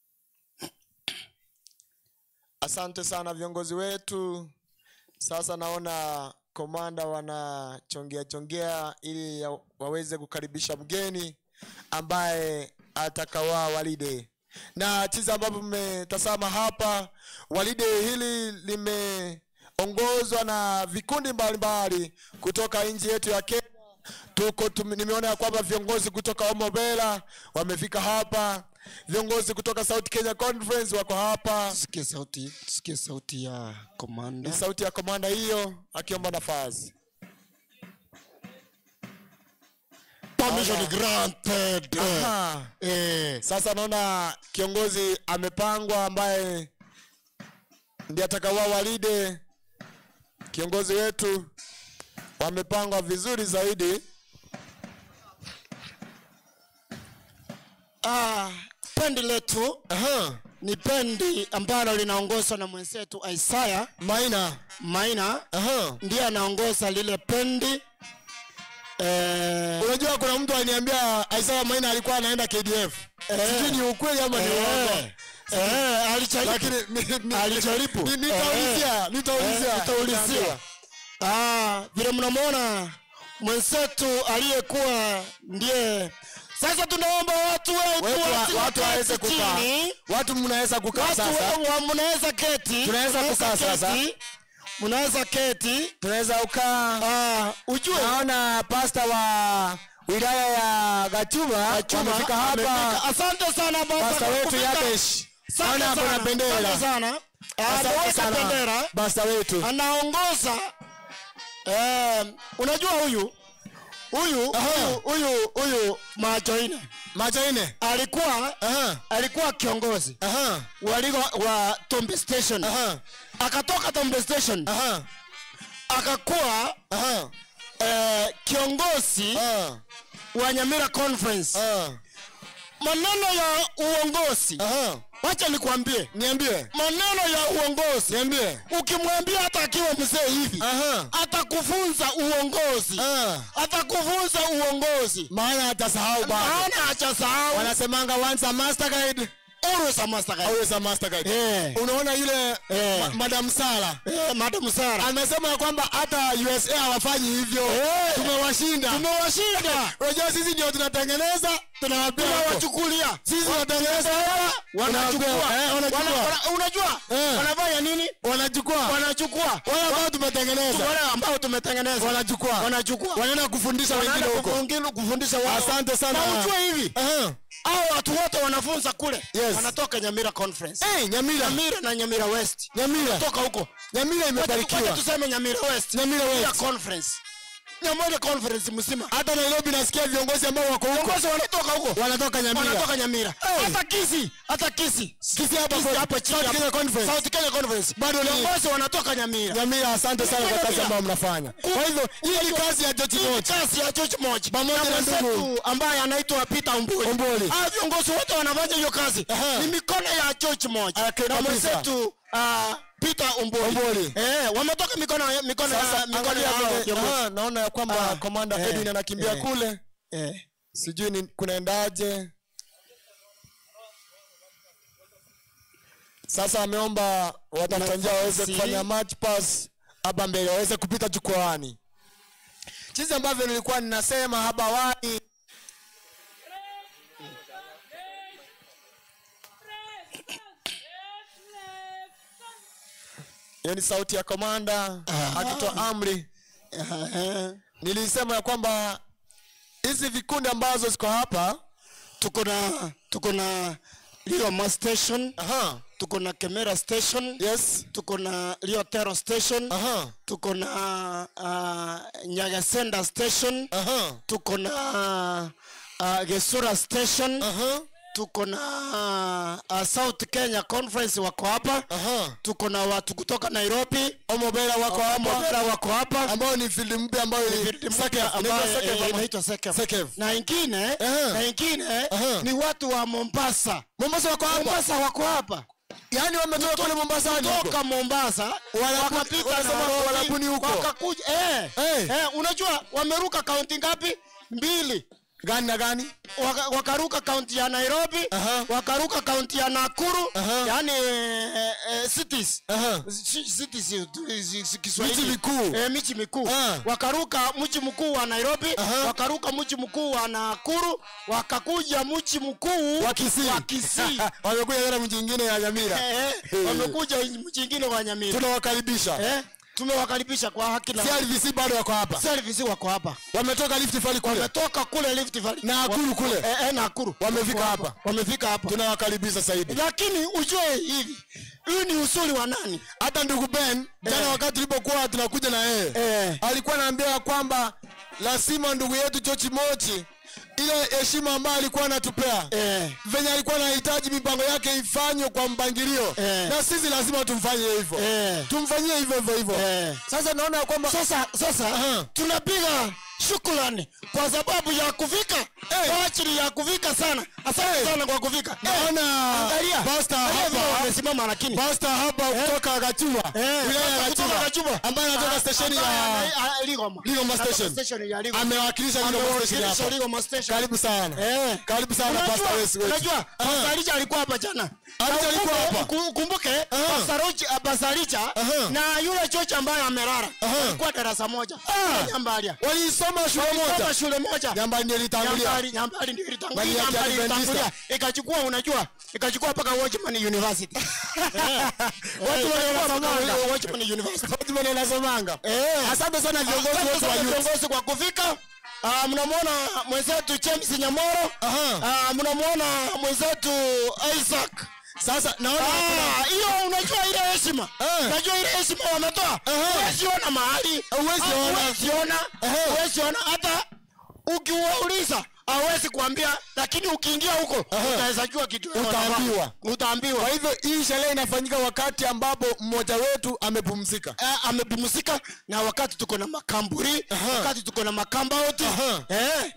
B: Asante sana viongozi wetu. Sasa naona komanda wanachongea chongea ili ya- waweze kukaribisha mgeni ambaye atakawa walide na jinsi ambavyo mmetazama hapa walide hili limeongozwa na vikundi mbalimbali kutoka nchi yetu ya kenya tuko tum, nimeona ya kwamba viongozi kutoka omobela wamefika hapa viongozi kutoka south kenya conference wako hapa
A: tusikie sauti tusikie sauti ya komanda
B: ni sauti ya komanda hiyo akiomba nafasi
A: permission granted
B: Aha.
A: eh,
B: sasa naona kiongozi amepangwa ambaye ndiye atakawa walide kiongozi wetu wamepangwa vizuri zaidi
A: ah, pendi letu
B: Aha.
A: ni pendi ambalo linaongozwa na mwenzetu Isaya
B: maina
A: Maina
B: Aha.
A: ndiye anaongoza lile pendi eh,
B: unajua kuna mtu aliniambia Isaiah maina alikuwa anaenda kdf sijui ni ukweli ama ni uongo
A: eh, eh, alijaribu.
B: lakini ni- ni-
A: Alijaribu.
B: ni- nitaulizia nitaulizia
A: Eh, nitaulizia. Ah, vile mnamwona mwenzetu aliyekuwa ndiye sasa tunaomba watu wetu
B: Wetu wa-
A: wasi-
B: watu waweze
A: waketi
B: kukaa
A: chini.
B: watu mnaweza kukaa
A: Watu
B: sasa
A: wa- wa- mnaweza keti
B: Tunaweza
A: Mnaweza
B: kukaa sasa.
A: keti. mnaweza keti
B: tunaweza ukaa
A: Ah, ujue
B: naona pasta wa wilaya ya gachuma
A: Chuma
B: wamefika
A: amefika.
B: hapa
A: asante sana baba
B: pasta
A: kwa
B: wetu
A: kufika.
B: yakesh
A: Asante
B: naona hapo na
A: sana.
B: bendera
A: Asante sana Ah,
B: asante
A: ameweka
B: sana
A: bendera
B: pasta wetu
A: anaongoza eh, unajua huyu huyu
B: Aha.
A: huyu huyu huyu majoine
B: macho ine
A: alikuwa
B: Aha,
A: alikuwa kiongozi
B: aha,
A: waligo wa Tombe Station
B: aha,
A: akatoka Tombe Station
B: aha,
A: akakuwa
B: aha,
A: eh, kiongozi
B: aha,
A: wa Nyamira Conference
B: aha,
A: maneno ya uongozi
B: aha.
A: wacha nikwambie
B: niambie
A: maneno ya uongozi
B: niambie
A: ukimwambia hata akiwa mzee hivi
B: aha,
A: atakufunza uongozi
B: ah.
A: atakufunza uongozi
B: maana atasahau bado
A: maana hachasahau
B: wanasemanga once a master guide
A: always a master guy.
B: always a master guide
A: Eh.
B: unaona yule
A: Eh.
B: ma- madam sara
A: Eh, madam Sara
B: amesema ya kwamba hata usa hawafanyi hivyo
A: Eh.
B: tumewashinda
A: tumewashinda
B: unajua sisi ndio tunatengeneza tunawapea huko.
A: tunawachukulia
B: sisi tunatengeneza
A: wanachukua
B: Eh, wanachukua.
A: Wana- wana- unajua
B: Eh.
A: wanafanya nini
B: wanachukua
A: wanachukua
B: wale ambao tumetengeneza
A: wale ambao tumetengeneza
B: wanachukua
A: wanachukua
B: wanaenda kufundisha wengine
A: wanaenda
B: huko
A: kufungi- kufundisha wao
B: asante sana
A: na ujue hivi
B: Aha.
A: hao watu wote wanafunza kule
B: Yes.
A: wanatoka nyamira conference
B: Eh, nyamira
A: nyamira na nyamira west
B: nyamira
A: toka huko
B: nyamira
A: Wacha
B: imebarikiwa
A: tuseme nyamira west
B: Nyamira West.
A: Nyamira conference nyamira conference mzima
B: hata nairobi nasikia viongozi ambao wako huko
A: viongozi wanatoka huko
B: wanatoka nyamira
A: wanatoka nyamira
B: Hey.
A: hata kisi hata kisi
B: Kisi hapa
A: Kisi
B: kwa-
A: hapa chini
B: South
A: hapa.
B: Kenya Conference.
A: South Kenya conference
B: Bado ni-
A: viongozi wanatoka nyamira
B: nyamira asante sana kwa kazi ambayo mnafanya kwa hivyo hii ni kazi ya George
A: Hii ni
B: Moch
A: kazi ya George Moch
B: Pamoja
A: na
B: na ndugu.
A: mwenzetu ambaye anaitwa Peter Umbuli.
B: Umbuli.
A: Hao viongozi wote wanafanya hiyo kazi
B: Aha.
A: ni mikono ya George Moch
B: Ah,
A: na
B: kabisa.
A: mwenzetu uh, Peter Umbuli.
B: Umbuli.
A: Eh, wametoka mikono ya mikono ya
B: sasa
A: mikono
B: angalia
A: ya hao
B: vile-
A: viongozi.
B: ah, naona ya kwamba
A: Ah,
B: komanda
A: eh,
B: Edwin anakimbia
A: eh.
B: kule
A: Eh.
B: sijui ni kunaendaje sasa ameomba watafuta njia waweze
A: Nafasi.
B: kufanya match pass hapa mbele waweze kupita jukwaani jinsi ambavyo nilikuwa ninasema hapa awali hiyo ni sauti ya komanda akitoa amri
A: Eh,
B: nilisema ya kwamba hizi vikundi ambazo ziko hapa
A: tuko na tuko na Lioma station,
B: aha,
A: tuko na Kemera station,
B: yes
A: tuko na Liotero station,
B: aha,
A: tuko na uh, Nyagasenda station,
B: aha,
A: tuko na uh, Gesura station,
B: aha,
A: tuko na uh, South Kenya conference wako hapa,
B: aha.
A: tuko na watu kutoka Nairobi
B: omobera wako hapa
A: Mobera wako hapa
B: ambao ni field mpya ambayo ni
A: Field
B: Sekef,
A: mpya
B: inaitwa
A: ambayo,
B: Sekef
A: eh,
B: ama-
A: inaitwa Sekef.
B: Sekef.
A: na ingine
B: Aha.
A: na ingine
B: Aha.
A: ni watu wa Mombasa
B: Mombasa wako hapa
A: Mombasa wako hapa
B: yaani wametoka kule Mombasa hadi huko.
A: toka Mombasa
B: Walabu-
A: wakapita
B: wanasema
A: Nairobi,
B: walabuni huko.
A: wakakuja eh,
B: Eh.
A: eh, unajua wameruka kaunti ngapi mbili
B: gani na gani
A: Waka, wakaruka kaunti ya Nairobi
B: Aha.
A: wakaruka kaunti ya Nakuru
B: Aha.
A: yani eh, eh, cities
B: Aha.
A: Si- cities eh, tu- eh, si- si- Kiswahili.
B: Miji mikuu.
A: eh, miji mikuu
B: Ah.
A: wakaruka mji mkuu wa Nairobi
B: Aha.
A: wakaruka mji mkuu wa Nakuru wakakuja mji mkuu
B: wa Kisii
A: wa Kisii
B: wamekuja tena mji ingine ya Nyamira
A: eh, eh, wamekuja mji ingine wa Nyamira
B: tunawakaribisha
A: eh, tumewakaribisha kwa haki na
B: CRVC bado wako hapa
A: service wako hapa
B: wametoka Rift Valley kule
A: wametoka kule Rift Valley
B: Nakuru kule.
A: eh, eh, Nakuru
B: Wamefika
A: Wako
B: hapa.
A: wamefika hapa
B: tunawakaribisha zaidi
A: lakini ujue hivi hii ni usuli wa nani
B: hata ndugu Ben jana
A: Eh.
B: wakati tulipokuwa tunakuja na yeye
A: Eh.
B: alikuwa anaambia kwamba lazima ndugu yetu George Mochi ile heshima ambayo alikuwa anatupea
A: eh,
B: venye alikuwa anahitaji mipango yake ifanywe kwa mpangilio
A: Eh.
B: na sisi lazima tumfanyie hivyo
A: Eh.
B: tumfanyie hivyo hivyo hivyo
A: Eh.
B: sasa naona ya kwamba
A: sasa sasa
B: Aha.
A: tunapiga shukrani kwa sababu ya kufika kwa ajili ya kufika sana asante sana kwa kufika
B: naona
A: angalia
B: Pastor
A: angalia vile
B: hapa
A: wamesimama lakini
B: Pastor hapa kutoka Gachuba
A: Eh,
B: wilaya ya
A: kutoka
B: Gachuba
A: Gachuba.
B: ambaye anatoka
A: Ah,
B: stesheni
A: ambaye
B: ya
A: ana- ah, Ligoma.
B: Ligoma
A: Anatoka
B: station.
A: station ya Ligoma.
B: amewakilisha Ligoma station
A: Amewakilisha
B: hapa
A: Ligoma station.
B: karibu sana
A: Eh.
B: karibu sana
A: Unajua-
B: Pastor Wes wetu
A: unajua
B: Ah.
A: Pastor Richa alikuwa hapa jana
B: Richa
A: Na
B: alikuwa
A: ukumbuke-
B: hapa?
A: uku- ukumbuke
B: Aha.
A: Pastor Richa- ah, Pastor Richa
B: Aha.
A: na yule chocha ambaye amelala
B: Aha.
A: alikuwa darasa moja
B: Ah.
A: Nyambalia
B: waliisoma shule
A: Walisoma
B: moja
A: shule moja
B: Nyambani ndio ilitangulia
A: Nyambali, Nyambali ndio ilitangulia,
B: Bali ya
A: Nyambali
B: Kiadventista.
A: ilitangulia. ikachukua unajua ikachukua mpaka Watchman University watu wanasomanga Watchman University
B: Fatima ndio anasomanga
A: eh
B: asante sana viongozi
A: Asante
B: wote wa
A: sana
B: youth
A: viongozi kwa kufika Ah, mnamwona mwenzetu James Nyamoro
B: Aha.
A: Ah, mnamwona mwenzetu Isaac
B: sasa naona
A: Ah, hiyo unajua ile heshima
B: Eh.
A: unajua ile heshima wametoa
B: Aha.
A: huwezi ona mahali
B: Huwezi
A: Ah,
B: ona.
A: huwezi ona
B: Ehe.
A: huwezi ona hata ukiwauliza hawezi kuambia lakini ukiingia huko
B: Aha.
A: utaweza jua kitu
B: Utaambiwa.
A: utaambiwa
B: kwa hivyo hii sherehe inafanyika wakati ambapo mmoja wetu amepumzika
A: eh, amepumzika na wakati tuko na makamburi
B: Aha.
A: wakati tuko na makambauti
B: Aha.
A: eh.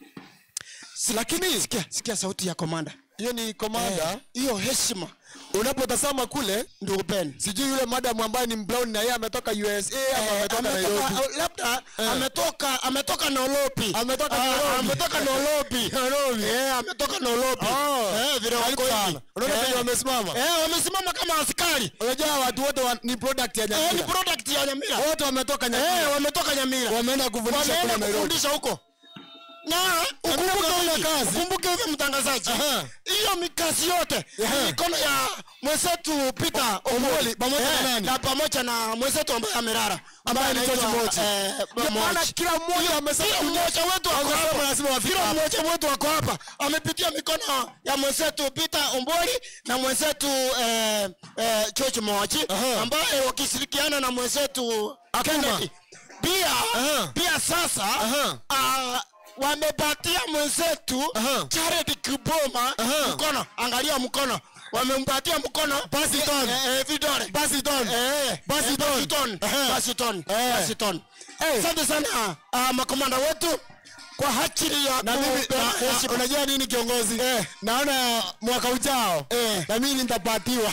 A: lakini sikia, sikia sauti ya komanda
B: hiyo ni komanda
A: Eh, hiyo heshima
B: unapotazama kule
A: ndugu Ben
B: sijui yule madam ambaye ni brown na yeye ametoka USA ama
A: Eh,
B: ametoka Nairobi
A: ametoka- labda ametoka ametoka Nolobi
B: Ametoka
A: Ah,
B: Nairobi.
A: ametoka Nolobi
B: Nairobi.
A: eh ametoka Nolobi
B: Oh.
A: eh vile
B: Karibu
A: wako
B: sana.
A: hivi
B: Unaona
A: Eh.
B: venye wamesimama
A: eh wamesimama kama askari
B: unajua watu wote wa, ni product ya
A: eh ni
B: Nyamira
A: product ya Nyamira
B: wote wametoka
A: eh
B: Nyamira
A: wametoka Nyamira
B: wameenda kufundisha kule
A: wameenda
B: Nairobi
A: kufundisha huko na ukumbuke
B: mnafanya
A: hivi,
B: kazi.
A: ukumbuke hivi mtangazaji
B: Aha.
A: hiyo mikazi yote
B: Aha.
A: ni mikono ya mwenzetu Peter
B: Omoli, pamoja na
A: Eh,
B: nani?
A: na pamoja na mwenzetu ambaye amelala
B: Ambaye ni
A: anaitwa,
B: George Mochi.
A: eh,
B: Ndio maana
A: Mochi.
B: kila mmoja amesema
A: kila mmoja wetu wako
B: Wamesema
A: hapa.
B: lazima wafike
A: kila
B: hapa.
A: mmoja wetu wako hapa amepitia mikono ya mwenzetu Peter Omboli na mwenzetu eh, eh, George Mochi
B: Aha.
A: ambaye wakishirikiana na mwenzetu Kennedy pia
B: Aha.
A: pia sasa
B: Aha.
A: ah, wamepatia mwenzetu
B: Aha.
A: Jared Kiboma
B: Aha.
A: mkono angalia mkono wamempatia mkono
B: Basi ton.
A: eh, eh, vidole
B: basi don
A: Eh,
B: Basi
A: eh,
B: ton.
A: basi ton.
B: Aha.
A: Basi ton.
B: Eh.
A: Basi ton.
B: Eh.
A: Asante sana uh, makomanda wetu kwa ajili ya
B: na mimi
A: kupeana
B: na- na-
A: heshima.
B: unajua nini kiongozi
A: Eh.
B: naona mwaka ujao
A: Eh.
B: na mimi nitapatiwa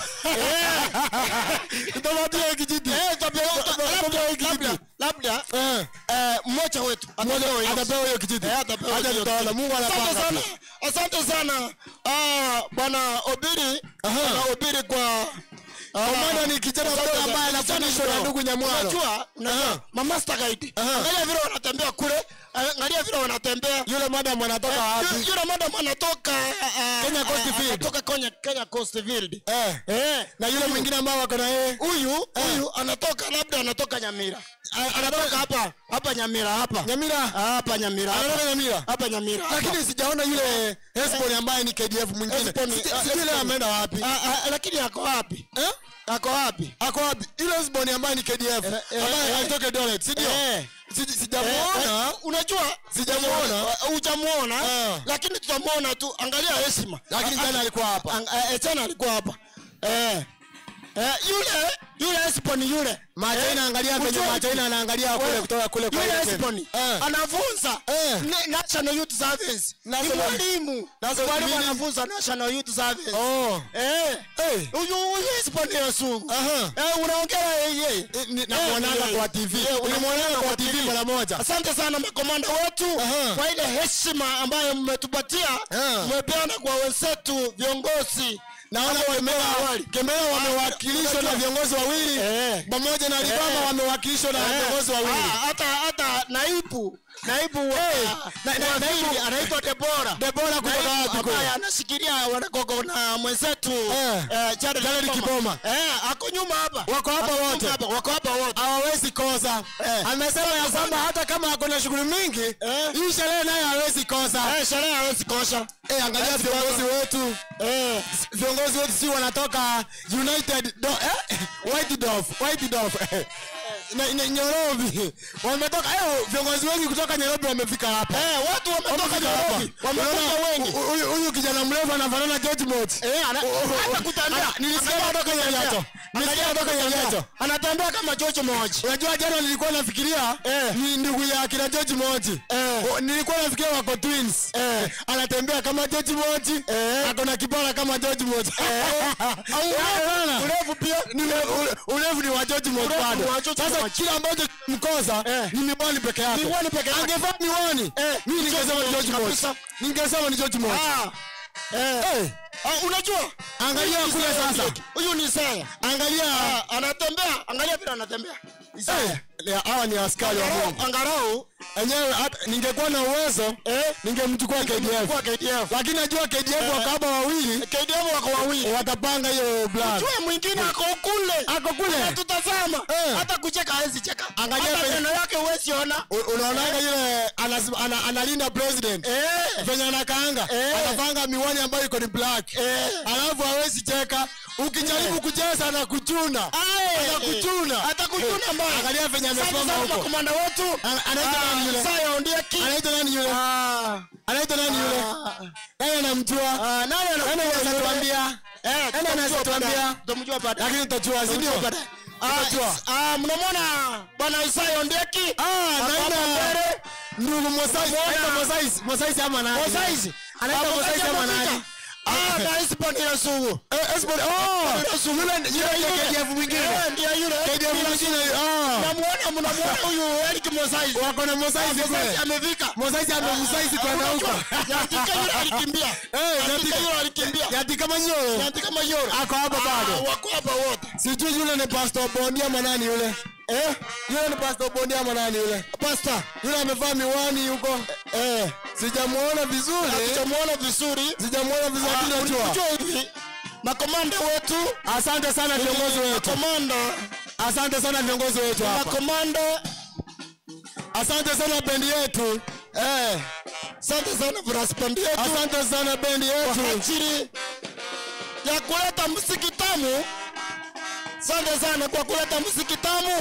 B: nitapatiwa hiki kijiti
A: Eh, tabia-
B: Nitapatiwa hiki
A: labda-
B: kijiti.
A: labda
B: Eh.
A: eh, mmoja wetu atapewa hiyo.
B: atapewa hiyo kijiti
A: Eh, atapewa
B: acha
A: hiyo
B: tutaona
A: kijiti.
B: mungu
A: Asante
B: anapanga
A: sana. Asante sana Ah, bwana Obiri bwana Obiri kwa ah,
B: Komanda ni kijana
A: asante
B: mdogo
A: sana.
B: ambaye
A: Kijana
B: anafundishwa na
A: mdogo.
B: ndugu Nyamwaro.
A: Unajua, unajua mamasta guide angalia vile wanatembea kule angalia vile wanatembea
B: yule madam anatoka
A: Yu-
B: wapi
A: yule madam anatoka ah,
B: Kenya Coast
A: ah,
B: Field.
A: anatoka Kenya Kenya Coast Field
B: eh
A: eh
B: na yule mwingine ambao wako na yeye
A: huyu huyu anatoka labda anatoka Nyamira A- anatoka hapa hapa Nyamira hapa
B: Nyamira
A: hapa Nyamira hapa.
B: anatoka Nyamira
A: hapa Nyamira hapa.
B: lakini sijaona yule Hesbon ambaye ni KDF mwingine
A: Hesbon-
B: Sija-
A: ah,
B: sijui leo
A: Hesbon.
B: ameenda wapi
A: Ah, ah, lakini ako wapi
B: eh
A: ako wapi
B: ako wapi ile Hesbon ambaye ni KDF
A: eh,
B: ambaye
A: eh.
B: alitoka Eldoret si ndio
A: Eh.
B: Sija- sijamuona
A: Eh, unajua
B: Sijamuona.
A: Eh, hujamuona
B: Ah.
A: lakini tutamuona tu angalia heshima
B: lakini
A: Ah,
B: jana alikuwa hapa
A: Ang- eh, eh, jana alikuwa hapa eh eh yule yule Esponi yule
B: Machaina angalia venye
A: Ujue-
B: Machaina anaangalia kule
A: Wewe,
B: kutoka kule kwa
A: yule
B: ile team.
A: Esponi
B: Eh.
A: anafunza
B: Eh.
A: ni- National Youth Service ni
B: National-
A: mwalimu
B: National
A: mwalimu
B: meaning-
A: anafunza National Youth Service
B: Oh.
A: eh
B: Eh.
A: huyu huyu Esponi Yesu
B: Aha.
A: eh unaongea yeye
B: Eh, ni- namuonanga
A: Eh,
B: kwa TV.
A: eh,
B: Nilimwonanga kwa TV mara moja.
A: Asante sana makomanda wetu
B: Aha.
A: kwa ile heshima ambayo mmetupatia,
B: Ah.
A: mmepeana kwa wenzetu viongozi.
B: naona
A: Hapo
B: Kemera
A: awali.
B: Kemera wamewakilishwa na
A: unajua-
B: viongozi wawili
A: Eh.
B: pamoja na Libama
A: Eh.
B: wamewakilishwa na
A: Eh,
B: viongozi wawili.
A: ah, hata hata naibu naibu wa
B: na- na-
A: wa
B: naibu-
A: pili anaitwa Debora
B: Debora kutoka
A: Naibu
B: wapi kule?
A: ambaye anashikilia wanagogo na mwenzetu
B: Eh.
A: eh, Jared
B: Jared Kiboma.
A: eh ako nyuma hapa
B: Wako hapa
A: Ako nyuma
B: wote.
A: hapa, wako hapa wote
B: hawawezi kosa
A: Eh.
B: amesema ya kwamba hata kama ako na shughuli mingi
A: Eh.
B: hii sherehe naye hawezi kosa
A: eh sherehe hawezi kosha
B: Eh, angalia viongozi wetu
A: eh
B: viongozi wetu si wanatoka united do, eh? white Dove, white Dove, eh. na, na, Nairobi wametoka eh, viongozi wengi kutoka Nairobi wamefika hapa
A: eh watu wametoka
B: Wamefika hapa.
A: Nairobi wamekuja
B: Unaona,
A: wengi
B: hu- huyu huyu kijana mrefu anafanana George Mot
A: Eh, ana- hata kutembea.
B: Ana- nilisikia
A: Angalia
B: kutoka
A: kutembea.
B: Nyaliacho. Nilisikia
A: Angalia
B: kutoka
A: kutembea.
B: Nyaliacho.
A: anatembea kama George Moji
B: unajua jana nilikuwa nafikiria
A: Eh.
B: ni ndugu ya kina George Moji
A: Eh.
B: O, nilikuwa nafikiria wako twins
A: Eh.
B: anatembea kama George Moji
A: Eh.
B: ako na kipara kama George Moji Unaona?
A: urefu pia
B: Ni ule- ule- urefu ni wa George Moji
A: Urefu ni
B: bado
A: wa George
B: sasa
A: Moji.
B: kila ambacho mkosa
A: Eh.
B: ni miwani peke yake
A: Miwani peke yake.
B: angevaa miwani
A: Eh,
B: mimi
A: ni
B: ningesema ni
A: George
B: George Moji
A: kabisa.
B: ningesema ni George Moji
A: Ah. Eh.
B: Eh.
A: Ah, unajua
B: Angalia
A: Huyu ni
B: kule
A: Isaya
B: sasa.
A: Ondieki. huyu ni Isaya
B: angalia
A: Ah, anatembea angalia vile anatembea
B: eh,
A: Isaya
B: ya- hawa ni askari wa
A: Angalau-
B: Mungu
A: angalau
B: enyewe hata ningekuwa na uwezo
A: eh
B: ningemchukua KDF
A: kwa KDF
B: lakini najua KDF wako hapa wawili
A: KDF wako wawili
B: watapanga hiyo blood
A: Jue mwingine ako kule
B: ako kule
A: anatutazama
B: Eh.
A: hata kucheka hawezi cheka
B: Angalia
A: hata
B: penye-
A: meno yake huwezi ona
B: U- unaonaga yule anas- ana- analinda president
A: eh
B: venye anakaanga
A: Eh.
B: anapanga miwani ambayo iko ni black
A: Eh.
B: alafu hawezi cheka ukijaribu kucheza na kuchuna
A: Aye.
B: Atakuchuna.
A: atakuchuna mbaya
B: Angalia venye
A: Asante
B: amesimama
A: sana
B: huko.
A: makomanda wetu
B: Ana- anaitwa
A: Ah,
B: nani yule?
A: Isaya Ondieki
B: anaitwa nani yule
A: Ah.
B: anaitwa nani yule
A: Ah.
B: nani anamjua
A: Ah, nani
B: nani
A: anamjua
B: anaweza
A: yule?
B: tuambia
A: Eh,
B: Nani
A: tutamjua
B: anaweza
A: baadaye.
B: tuambia?
A: Tutamjua baadaye.
B: lakini tutajua si
A: Tutamjua
B: ndio
A: baadaye. Ah,
B: Tutajua.
A: is- ah, mnamwona bwana Isaya Ondieki
B: Ah,
A: Ako
B: naina
A: hapa mbele.
B: ndugu Mosais, anaitwa Mosais, Mosais ama nani?
A: Mosaizi.
B: Anaitwa
A: Hapo
B: Mosais
A: kati
B: ama
A: amefika.
B: nani?
A: Ah, na Isbon ile sugu.
B: Eh, Esbon, oh, yule yule yule KDF mwingine.
A: Eh, ndiye yule.
B: KDF mwingine, ah.
A: Mnamuona mnamuona huyu Eric Mosaizi.
B: Wako na Mosais
A: Mosaizi
B: kule.
A: amefika.
B: Mosais amemsaizi kwenda huko.
A: Nyatika yule alikimbia.
B: Eh,
A: Nyatika
B: Nyatika-
A: yule alikimbia.
B: Yati kama nyoro.
A: Nyatika kama yule.
B: Ako hapa
A: Ah,
B: bado.
A: Wako hapa wote.
B: Sijui yule ni Pastor Bondi ama nani yule?
A: Eh,
B: Yule ni Pastor Bondi ama nani yule?
A: pastor.
B: Yule amevaa miwani huko.
A: Eh,
B: sijamuona vizuri
A: hatujamuona vizuri
B: sijamuona vizuri
A: Ah,
B: lakini najua
A: unajua hivi makomanda wetu
B: asante sana viongozi wetu
A: makomanda
B: asante sana viongozi wetu hapa
A: makomanda
B: asante sana bendi yetu
A: eh, asante sana braspandi yetu
B: asante sana bendi
A: kwa
B: yetu
A: ajili ya kuleta muziki tamu asante sana kwa kuleta muziki tamu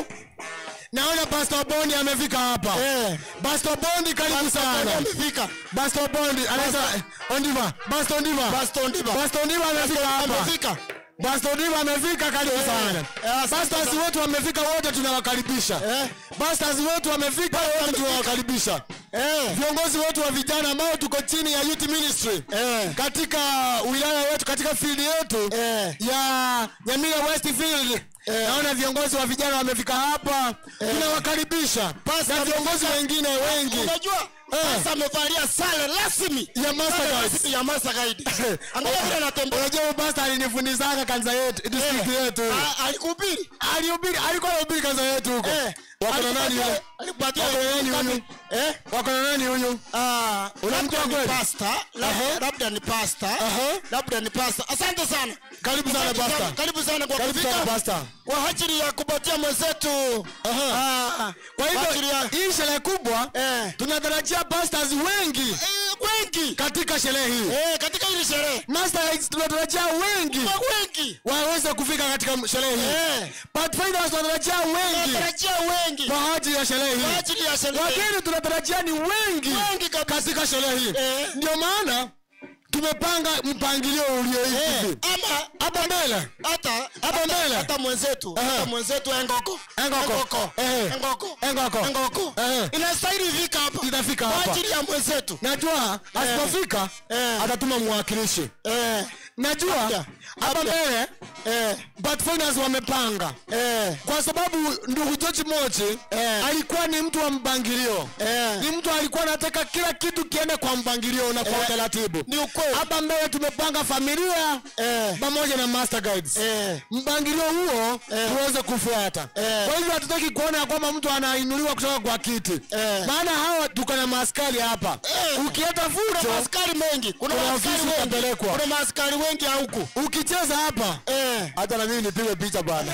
B: naona pastor bondi amefika hapa
A: eh,
B: pastor bondi karibu sana
A: amefika
B: pastor bondi anaitwa ondiva pastor ondiva
A: Pastor Ndiba.
B: pastor ondiva amefika hapa
A: amefika
B: pastor ondiva amefika karibu sana
A: eh, asante
B: pastors
A: sana.
B: wetu wamefika wote tunawakaribisha
A: Eh.
B: pastors wetu wamefika wote tunawakaribisha
A: eh,
B: viongozi wetu wa vijana ambao tuko chini ya youth ministry
A: eh,
B: katika wilaya yetu katika field yetu
A: eh,
B: ya Nyamira Westfield
A: Eh.
B: naona viongozi wa vijana wamefika hapa tunawakaribisha
A: Pastor
B: na viongozi
A: amefika.
B: wengine wengi
A: unajua
B: Eh.
A: sasa amevalia sare rasmi
B: ya Master
A: Sare
B: Guides.
A: rasmi ya Master Guide angalia vile anatembea
B: unajua huyu pastor alinifundishaga kanisa yetu district yetu
A: Ah, alikuhubiri
B: alihubiri alikuwa anahubiri kanisa yetu huko
A: Eh,
B: wako na nani yule
A: alikupatia
B: Wako na nani huyu
A: eh
B: wako na nani huyu
A: Ah,
B: Unamjua
A: labda ni
B: kweli?
A: pasta labda- labda ni pasta
B: Aha.
A: labda ni pasta asante sana
B: Karibu sana,
A: Asante
B: pasta.
A: karibu sana kwa
B: Karibu sana,
A: kufika
B: pasta.
A: kwa ajili ya kupatia mwenzetu Ah,
B: kwa
A: ajili ya
B: hivyo hii sherehe kubwa
A: eh,
B: tunatarajia pastors wengi
A: eh, wengi
B: katika sherehe hii
A: eh, katika hili sherehe
B: Master Guides tunatarajia wengi
A: Kwa wengi
B: waweze kufika katika sherehe hii
A: eh,
B: Pathfinders tunatarajia wengi
A: tunatarajia wengi
B: kwa ajili ya sherehe
A: kwa
B: hii
A: ajili ya sherehe
B: wageni tunatarajia ni wengi
A: wengi kabisa
B: katika sherehe hii
A: Eh.
B: ndio maana tumepanga mpangilio ulio
A: eh,
B: hivi
A: ama
B: hapa mbele
A: hata
B: Hapa
A: hata-
B: mbele.
A: hata mwenzetu
B: Aha.
A: hata mwenzetu engoko
B: Engoko. Eh.
A: engoko
B: Engoko.
A: engoko
B: Eh.
A: inastahili fika hapa
B: Itafika
A: kwa
B: hapa.
A: ajili ya mwenzetu
B: najua asipofika
A: Eh.
B: atatuma mwakilishi
A: eh,
B: najua
A: Labda.
B: hapa
A: Labda.
B: mbele
A: eh,
B: Pathfinders wamepanga
A: eh,
B: kwa sababu ndugu George Mochi
A: Eh.
B: alikuwa ni mtu wa mpangilio
A: eh.
B: ni mtu alikuwa anataka kila kitu kiende kwa mpangilio na kwa
A: Eh.
B: utaratibu
A: ni ukweli
B: hapa mbele tumepanga familia
A: eh,
B: pamoja na master guides
A: eh,
B: mpangilio huo
A: Eh.
B: tuweze kufuata
A: Eh.
B: kwa hivyo hatutaki kuona ya kwamba mtu anainuliwa kutoka kwa kiti
A: Eh.
B: maana hawa tuko na maaskari hapa
A: Eh.
B: ukileta
A: kuna
B: fujo
A: maaskari mengi kuna
B: Kuna
A: maaskari
B: ofisi
A: wengi
B: utapelekwa.
A: kuna maaskari wengi huku
B: ukicheza hapa
A: eh,
B: hata na mimi nipigwe picha bwana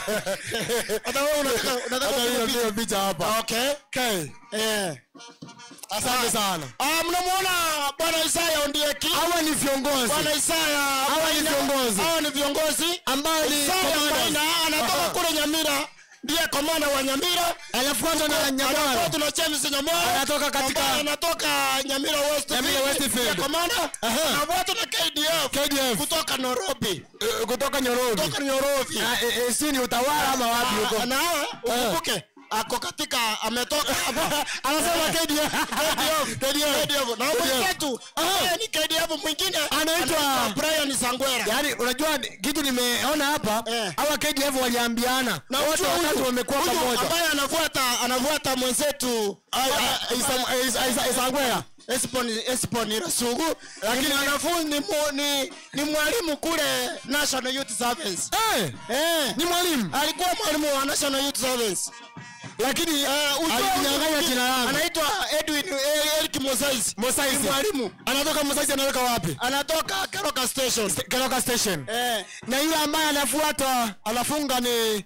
A: hata wewe unataka unataka
B: hata mimi
A: kupiga
B: nipigwe picha hapa
A: okay
B: okay.
A: eh
B: asante sana
A: ah mnamuona bwana Isaya Ondieki
B: hawa ni viongozi
A: bwana Isaya
B: Hawa ni
A: Maina.
B: viongozi.
A: hawa ni viongozi
B: ambao ni
A: Isaya
B: commanders.
A: Maina anatoka
B: Aha.
A: kule Nyamira ndiye komanda wa Nyamira
B: anafuatwa na Nyamara
A: Anafuatwa na James Nyamara
B: Anatoka katika-
A: ambaye anatoka Nyamira West
B: Nyamira Westfield.
A: ndiye komanda
B: Aha.
A: anafuatwa na KDF
B: KDF
A: kutoka Nairobi
B: eh, kutoka Nyorobi
A: kutoka Nairobi
B: Ah, eh, eh, si ni utawala ama wapi huko
A: Ah, na ukumbuke ako katika ametoka anasema KDF KDF KDF na mwenzetu ambaye ni KDF mwingine
B: Anaitwa-
A: Brian Sangwera
B: yaani unajua ni- kitu nimeona hapa
A: Eh.
B: hawa KDF waliambiana
A: na
B: wote
A: huyu-
B: watatu wamekuwa
A: huyu
B: pamoja
A: ambaye anafuata anafuata mwenzetu
B: Ah, ah, Isa- eh, Isa- Isa- Isangwera
A: Esponi Esponi Rasugu lakini anafunzi ni, mu- ni, ni mwalimu kule National Youth Service
B: Eh,
A: eh
B: ni mwalimu
A: alikuwa mwalimu wa National Youth Service
B: lakini
A: Eh, ujue
B: alinyang'anya
A: huyu
B: jina langu
A: anaitwa Edwin eh, Eric Mosais
B: Mosaisi.
A: Ni mwalimu
B: anatoka Mosaisi anaweka wapi
A: anatoka Karoka Station
B: Keroka station
A: eh
B: na yule ambaye anafuata anafunga ni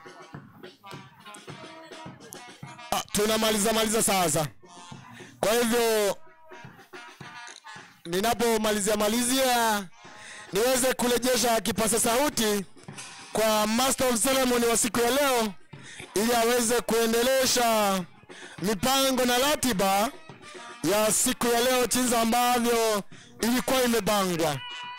B: ah, tunamaliza maliza sasa kwa hivyo ninapomalizia malizia niweze kurejesha kipasa sauti kwa master of ceremony wa siku ya leo ili aweze kuendelesha mipango na ratiba ya siku ya leo jinsi ambavyo ilikuwa imepangwa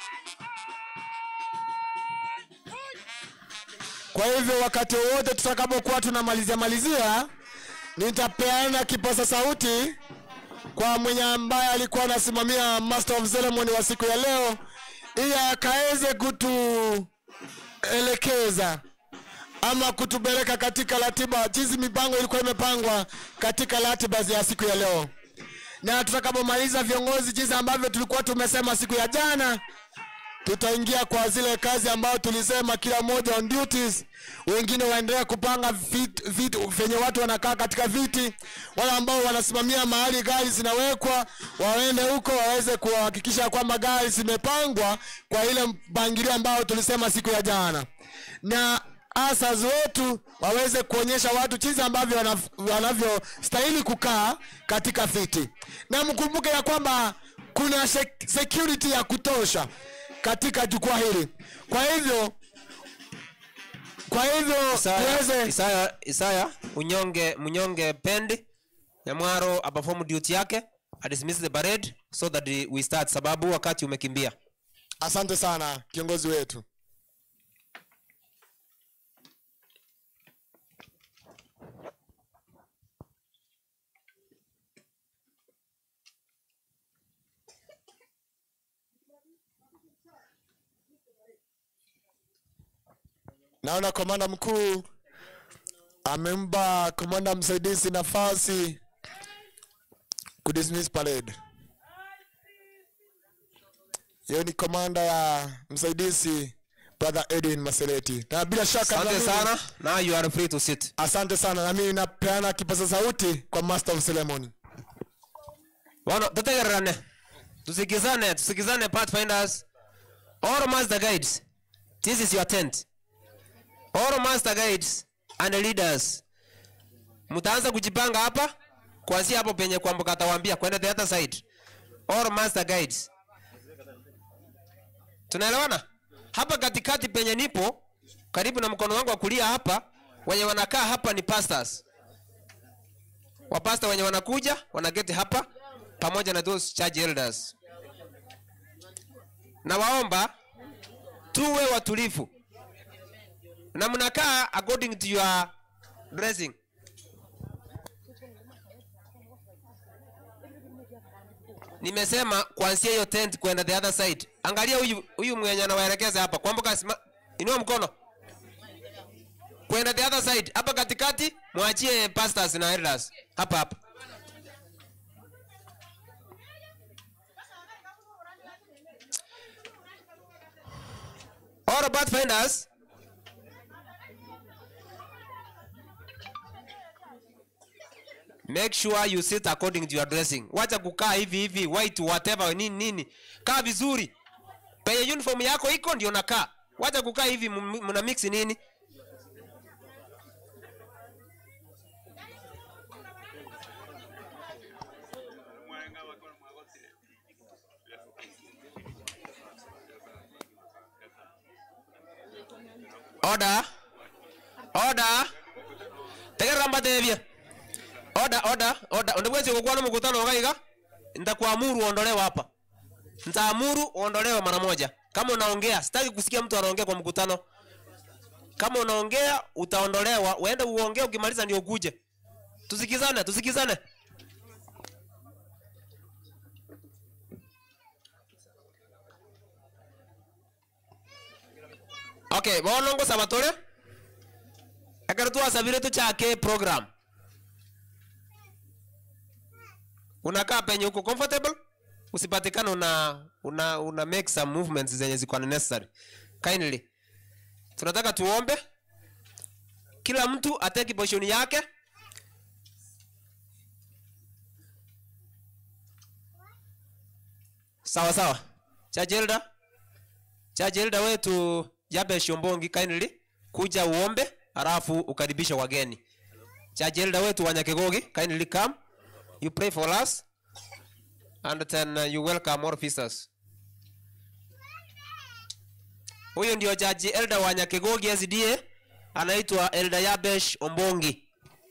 B: Kwa hivyo wakati wowote tutakapokuwa tunamalizia malizia, nitapeana kipaza sauti kwa mwenye ambaye alikuwa anasimamia master of ceremony wa siku ya leo, ili akaweze kutuelekeza ama kutupeleka katika ratiba jinsi mipango ilikuwa imepangwa katika ratiba ya siku ya leo, na tutakapomaliza viongozi, jinsi ambavyo tulikuwa tumesema siku ya jana, tutaingia kwa zile kazi ambayo tulisema kila mmoja on duties wengine waendelea kupanga vitu, vitu venye watu wanakaa katika viti wale ambao wanasimamia mahali gari zinawekwa waende huko waweze kuhakikisha kwamba gari zimepangwa kwa ile mpangilio ambao tulisema siku ya jana na asas wetu waweze kuonyesha watu jinsi ambavyo wanaf- wanavyostahili kukaa katika viti na mkumbuke ya kwamba kuna sec- security ya kutosha katika jukwaa hili kwa hivyo kwa hivyo
C: Isaya,
B: tuweze
C: Isaya, Isaya unyonge mnyonge pendi Nyamwaro aperform duty yake adismiss the parade so that we start sababu wakati umekimbia
B: asante sana kiongozi wetu naona komanda mkuu amempa komanda msaidizi nafasi kudismiss parade hiyo ni komanda ya msaidizi brother edwin maseleti na bila shaka
C: asante
B: naamini-
C: sana now you are free to sit
B: asante sana na mimi napeana kipaza sauti kwa master of ceremony
C: Bono, tutegererane tusikizane tusikizane pathfinders all master guides this is your tent all master guides and leaders mtaanza kujipanga hapa kuanzia hapo penye kwamba katawaambia kwenda the other side all master guides tunaelewana hapa katikati penye nipo karibu na mkono wangu wa kulia hapa wenye wanakaa hapa ni pastors wapasta wenye wanakuja wanageti hapa pamoja na those church elders na waomba tuwe watulivu na mnakaa according to your dressing nimesema kuanzia hiyo tent kwenda the other side angalia huyu huyu mwenye anawaelekeza hapa kwambuka sima- inua mkono kwenda the other side hapa katikati mwachie pastors na elders hapa hapa all pathfinders make sure you sit according to your dressing wacha kukaa hivi hivi white whatever nini nini kaa vizuri penye uniform yako iko ndio nakaa wacha kukaa hivi m- mna mix nini order order tegerera mbatethie order order order ndegwecie gukwana mkutano ukaiga nitakuamuru uondolewe hapa nitaamuru uondolewe mara moja kama unaongea sitaki kusikia mtu anaongea kwa mkutano kama unaongea utaondolewa uende uongee ukimaliza ndio ukuje tusikizane tusikizane okay bono ngusaba turi ekero twasabire tuchake program unakaa penye uko comfortable usipatikane una una una make some movements zenye ziko necessary kindly tunataka tuombe kila mtu ateki position yake sawa sawa chajelda chajelda wetu jabe shombongi kindly kuja uombe halafu ukaribishe wageni chajelda wetu wanyakegogi kindly come you pray for us and then uh, you welcome more visitors huyu ndio jaji elda wa nyakegogi sda anaitwa elda yabesh ombongi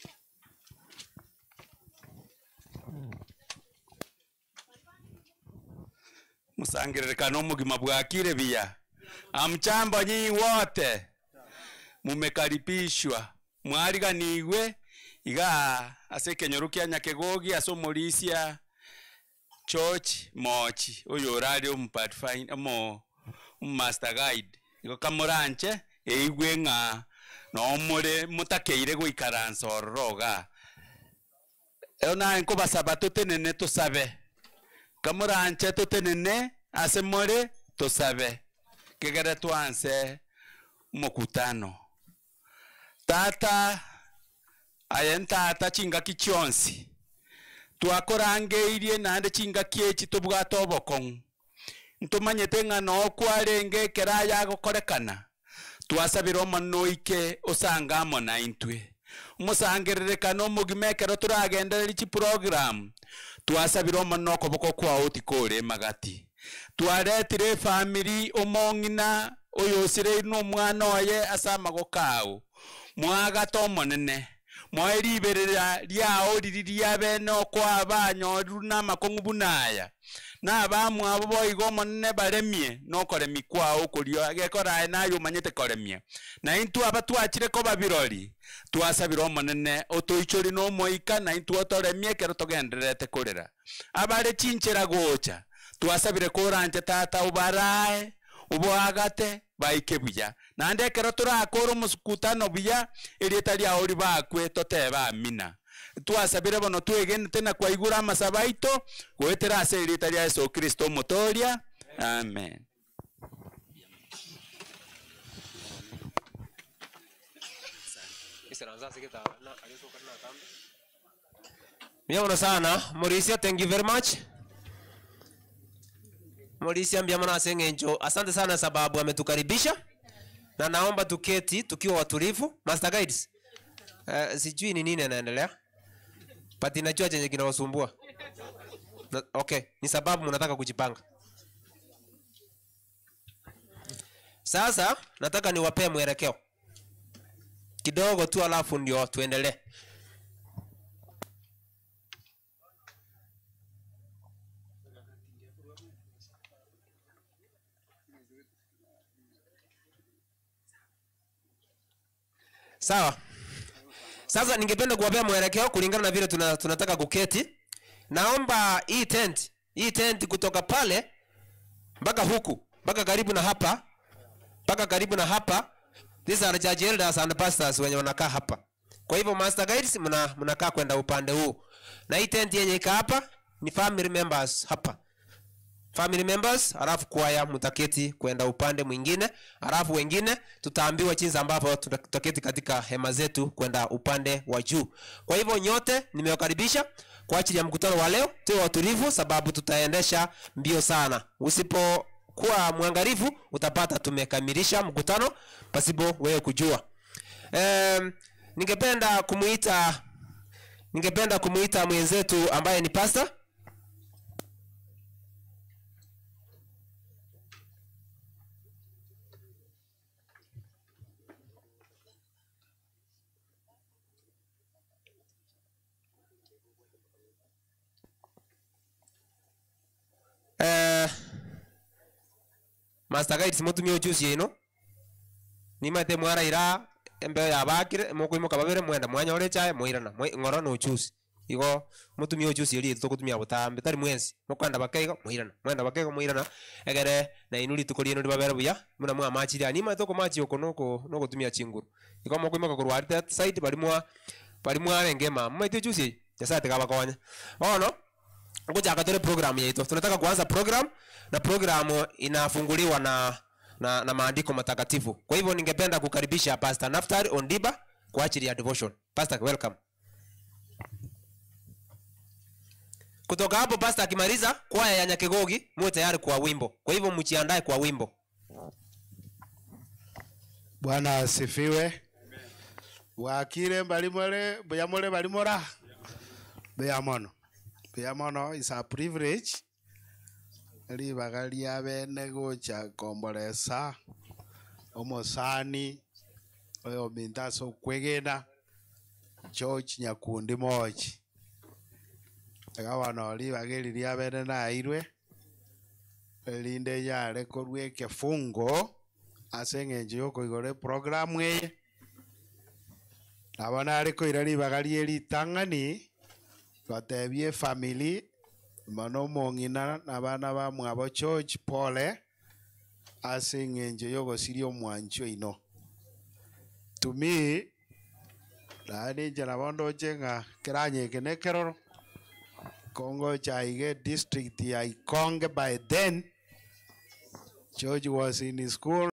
E: musangiririkano omugima bwakire bia amchambo nyi wote mumekaribishwa mwariganiwe iga ase ekenyoru kia nyakegogi ase omorisia church mochi oyo orare omupathfind omo omumaster guide igo kamoranche eigwe ng'a nomore motakeire goikaransa ororo iga eo naye nkobasaba totenene tosabe kamoranche totenene ase more tosabe kegere twanse mokutano tata aye ntata chingaki chionsi twakorangeirie naende chingaki echi tobwate obokong'u ntumanyete ng'ana okwarenge ekera yagokorekana twasabire omonene oike osange amo na intwe omosangererekano omogima ekero toragendereri chiprogram twasabire omonene okoboko kwao tikore emagati twaretire efamiri omong'ina oyo osireiri na omwana oye ase amagoko ao mwagata omonene moe riberera riao riri ria bene okwa banyoru na amakong'u buna aya na abamwabo boiga omonene baremie nokoremi kwao okorio gekorae naye omanyete koremia na intwe aba twachire koba birori twasabire omonene otoichori na omoika na intwe otoremie ekero togendererete korera abare chinchera gocha twasabire koranje tata obarae obwagate baike buya naende ekero torakora omosukutano buya erieta riao ribakwe toteba amina twasabire bono twegenete na kwaigura amasaba aito goetera ase erieta ria yesu kristo omotoria amen
C: Miamono sana. Mauricio, thank you very much. Mauricio mbiamana asengenjo. Asante sana sababu ametukaribisha. Na naomba tuketi tukiwa watulivu. Master Guides. Uh, sijui ni nini anaendelea. But najua chenye kinawasumbua. Na- Okay, ni sababu mnataka kujipanga. Sasa nataka niwapee mwelekeo kidogo tu, alafu ndio tuendelee. Sawa. Sasa ningependa kuwapea mwelekeo kulingana na vile tuna, tunataka kuketi. Naomba hii tent, hii tent kutoka pale mpaka huku, mpaka karibu na hapa, mpaka karibu na hapa. These are church elders and pastors wenye wanakaa hapa. Kwa hivyo master guides mna mnakaa kwenda upande huu. Na hii tent yenye ika hapa ni family members hapa family members alafu kwaya mtaketi kwenda upande mwingine alafu wengine tutaambiwa jinsi ambavyo tuta- tutaketi katika hema zetu kwenda upande wa juu kwa hivyo nyote nimewakaribisha kwa ajili ya mkutano wa leo tuwe watulivu sababu tutaendesha mbio sana usipokuwa mwangalifu utapata tumekamilisha mkutano pasipo wewe kujua um, ningependa kumuita ningependa kumuita mwenzetu ambaye ni pastor Eh, master guides mutumia uchusi ino nimate mwaraira embeo yabakire mukwimoka babere mwenda mwanya ore chae mwirana mwi- ng'oro no uchusi igo mutumia uchusi eri tukutumia butambi tari mwensi mukwenda bakeigo mwirana mwenda bakeigo mwirana egere na inuri tukuri ino babere buya muna mwa machiri ani ma toko machi oko noko noko tumia chinguru igo mukwimoka kurwari that side bari mwa bari mwarenge ma mmaite uchusi yasate kabakonya ono kuchaka tule program yetu tunataka kuanza program na program inafunguliwa na na, na maandiko matakatifu kwa hivyo ningependa kukaribisha pastor naftari ondiba kwa ajili ya devotion pastor welcome kutoka hapo pastor akimaliza kwaya ya nyakegogi muwe tayari kwa wimbo kwa hivyo mjiandae kwa wimbo
F: bwana asifiwe bwakire mbali more buya more bali mora buya mono buya mono is a privilege ribaga ria bene gocha komboresa omosani oyo minta ase okwegena george nyakundi mochi iga bono ribaga eri ria bene nairwe erinde yare korwa ekefungo ase eng'encho ya okoigora eprogramu eye nabo nare koira ribaga ria eritang'ani gotebia efamily mono omong'ina na bana ba mwabo george pole ase eng'encho ya ogosiria omwancho oino to me naende inche nabo ndoche ng'a keranyeke na ekeroro kongocha iga district ya ikonge by then George was in his school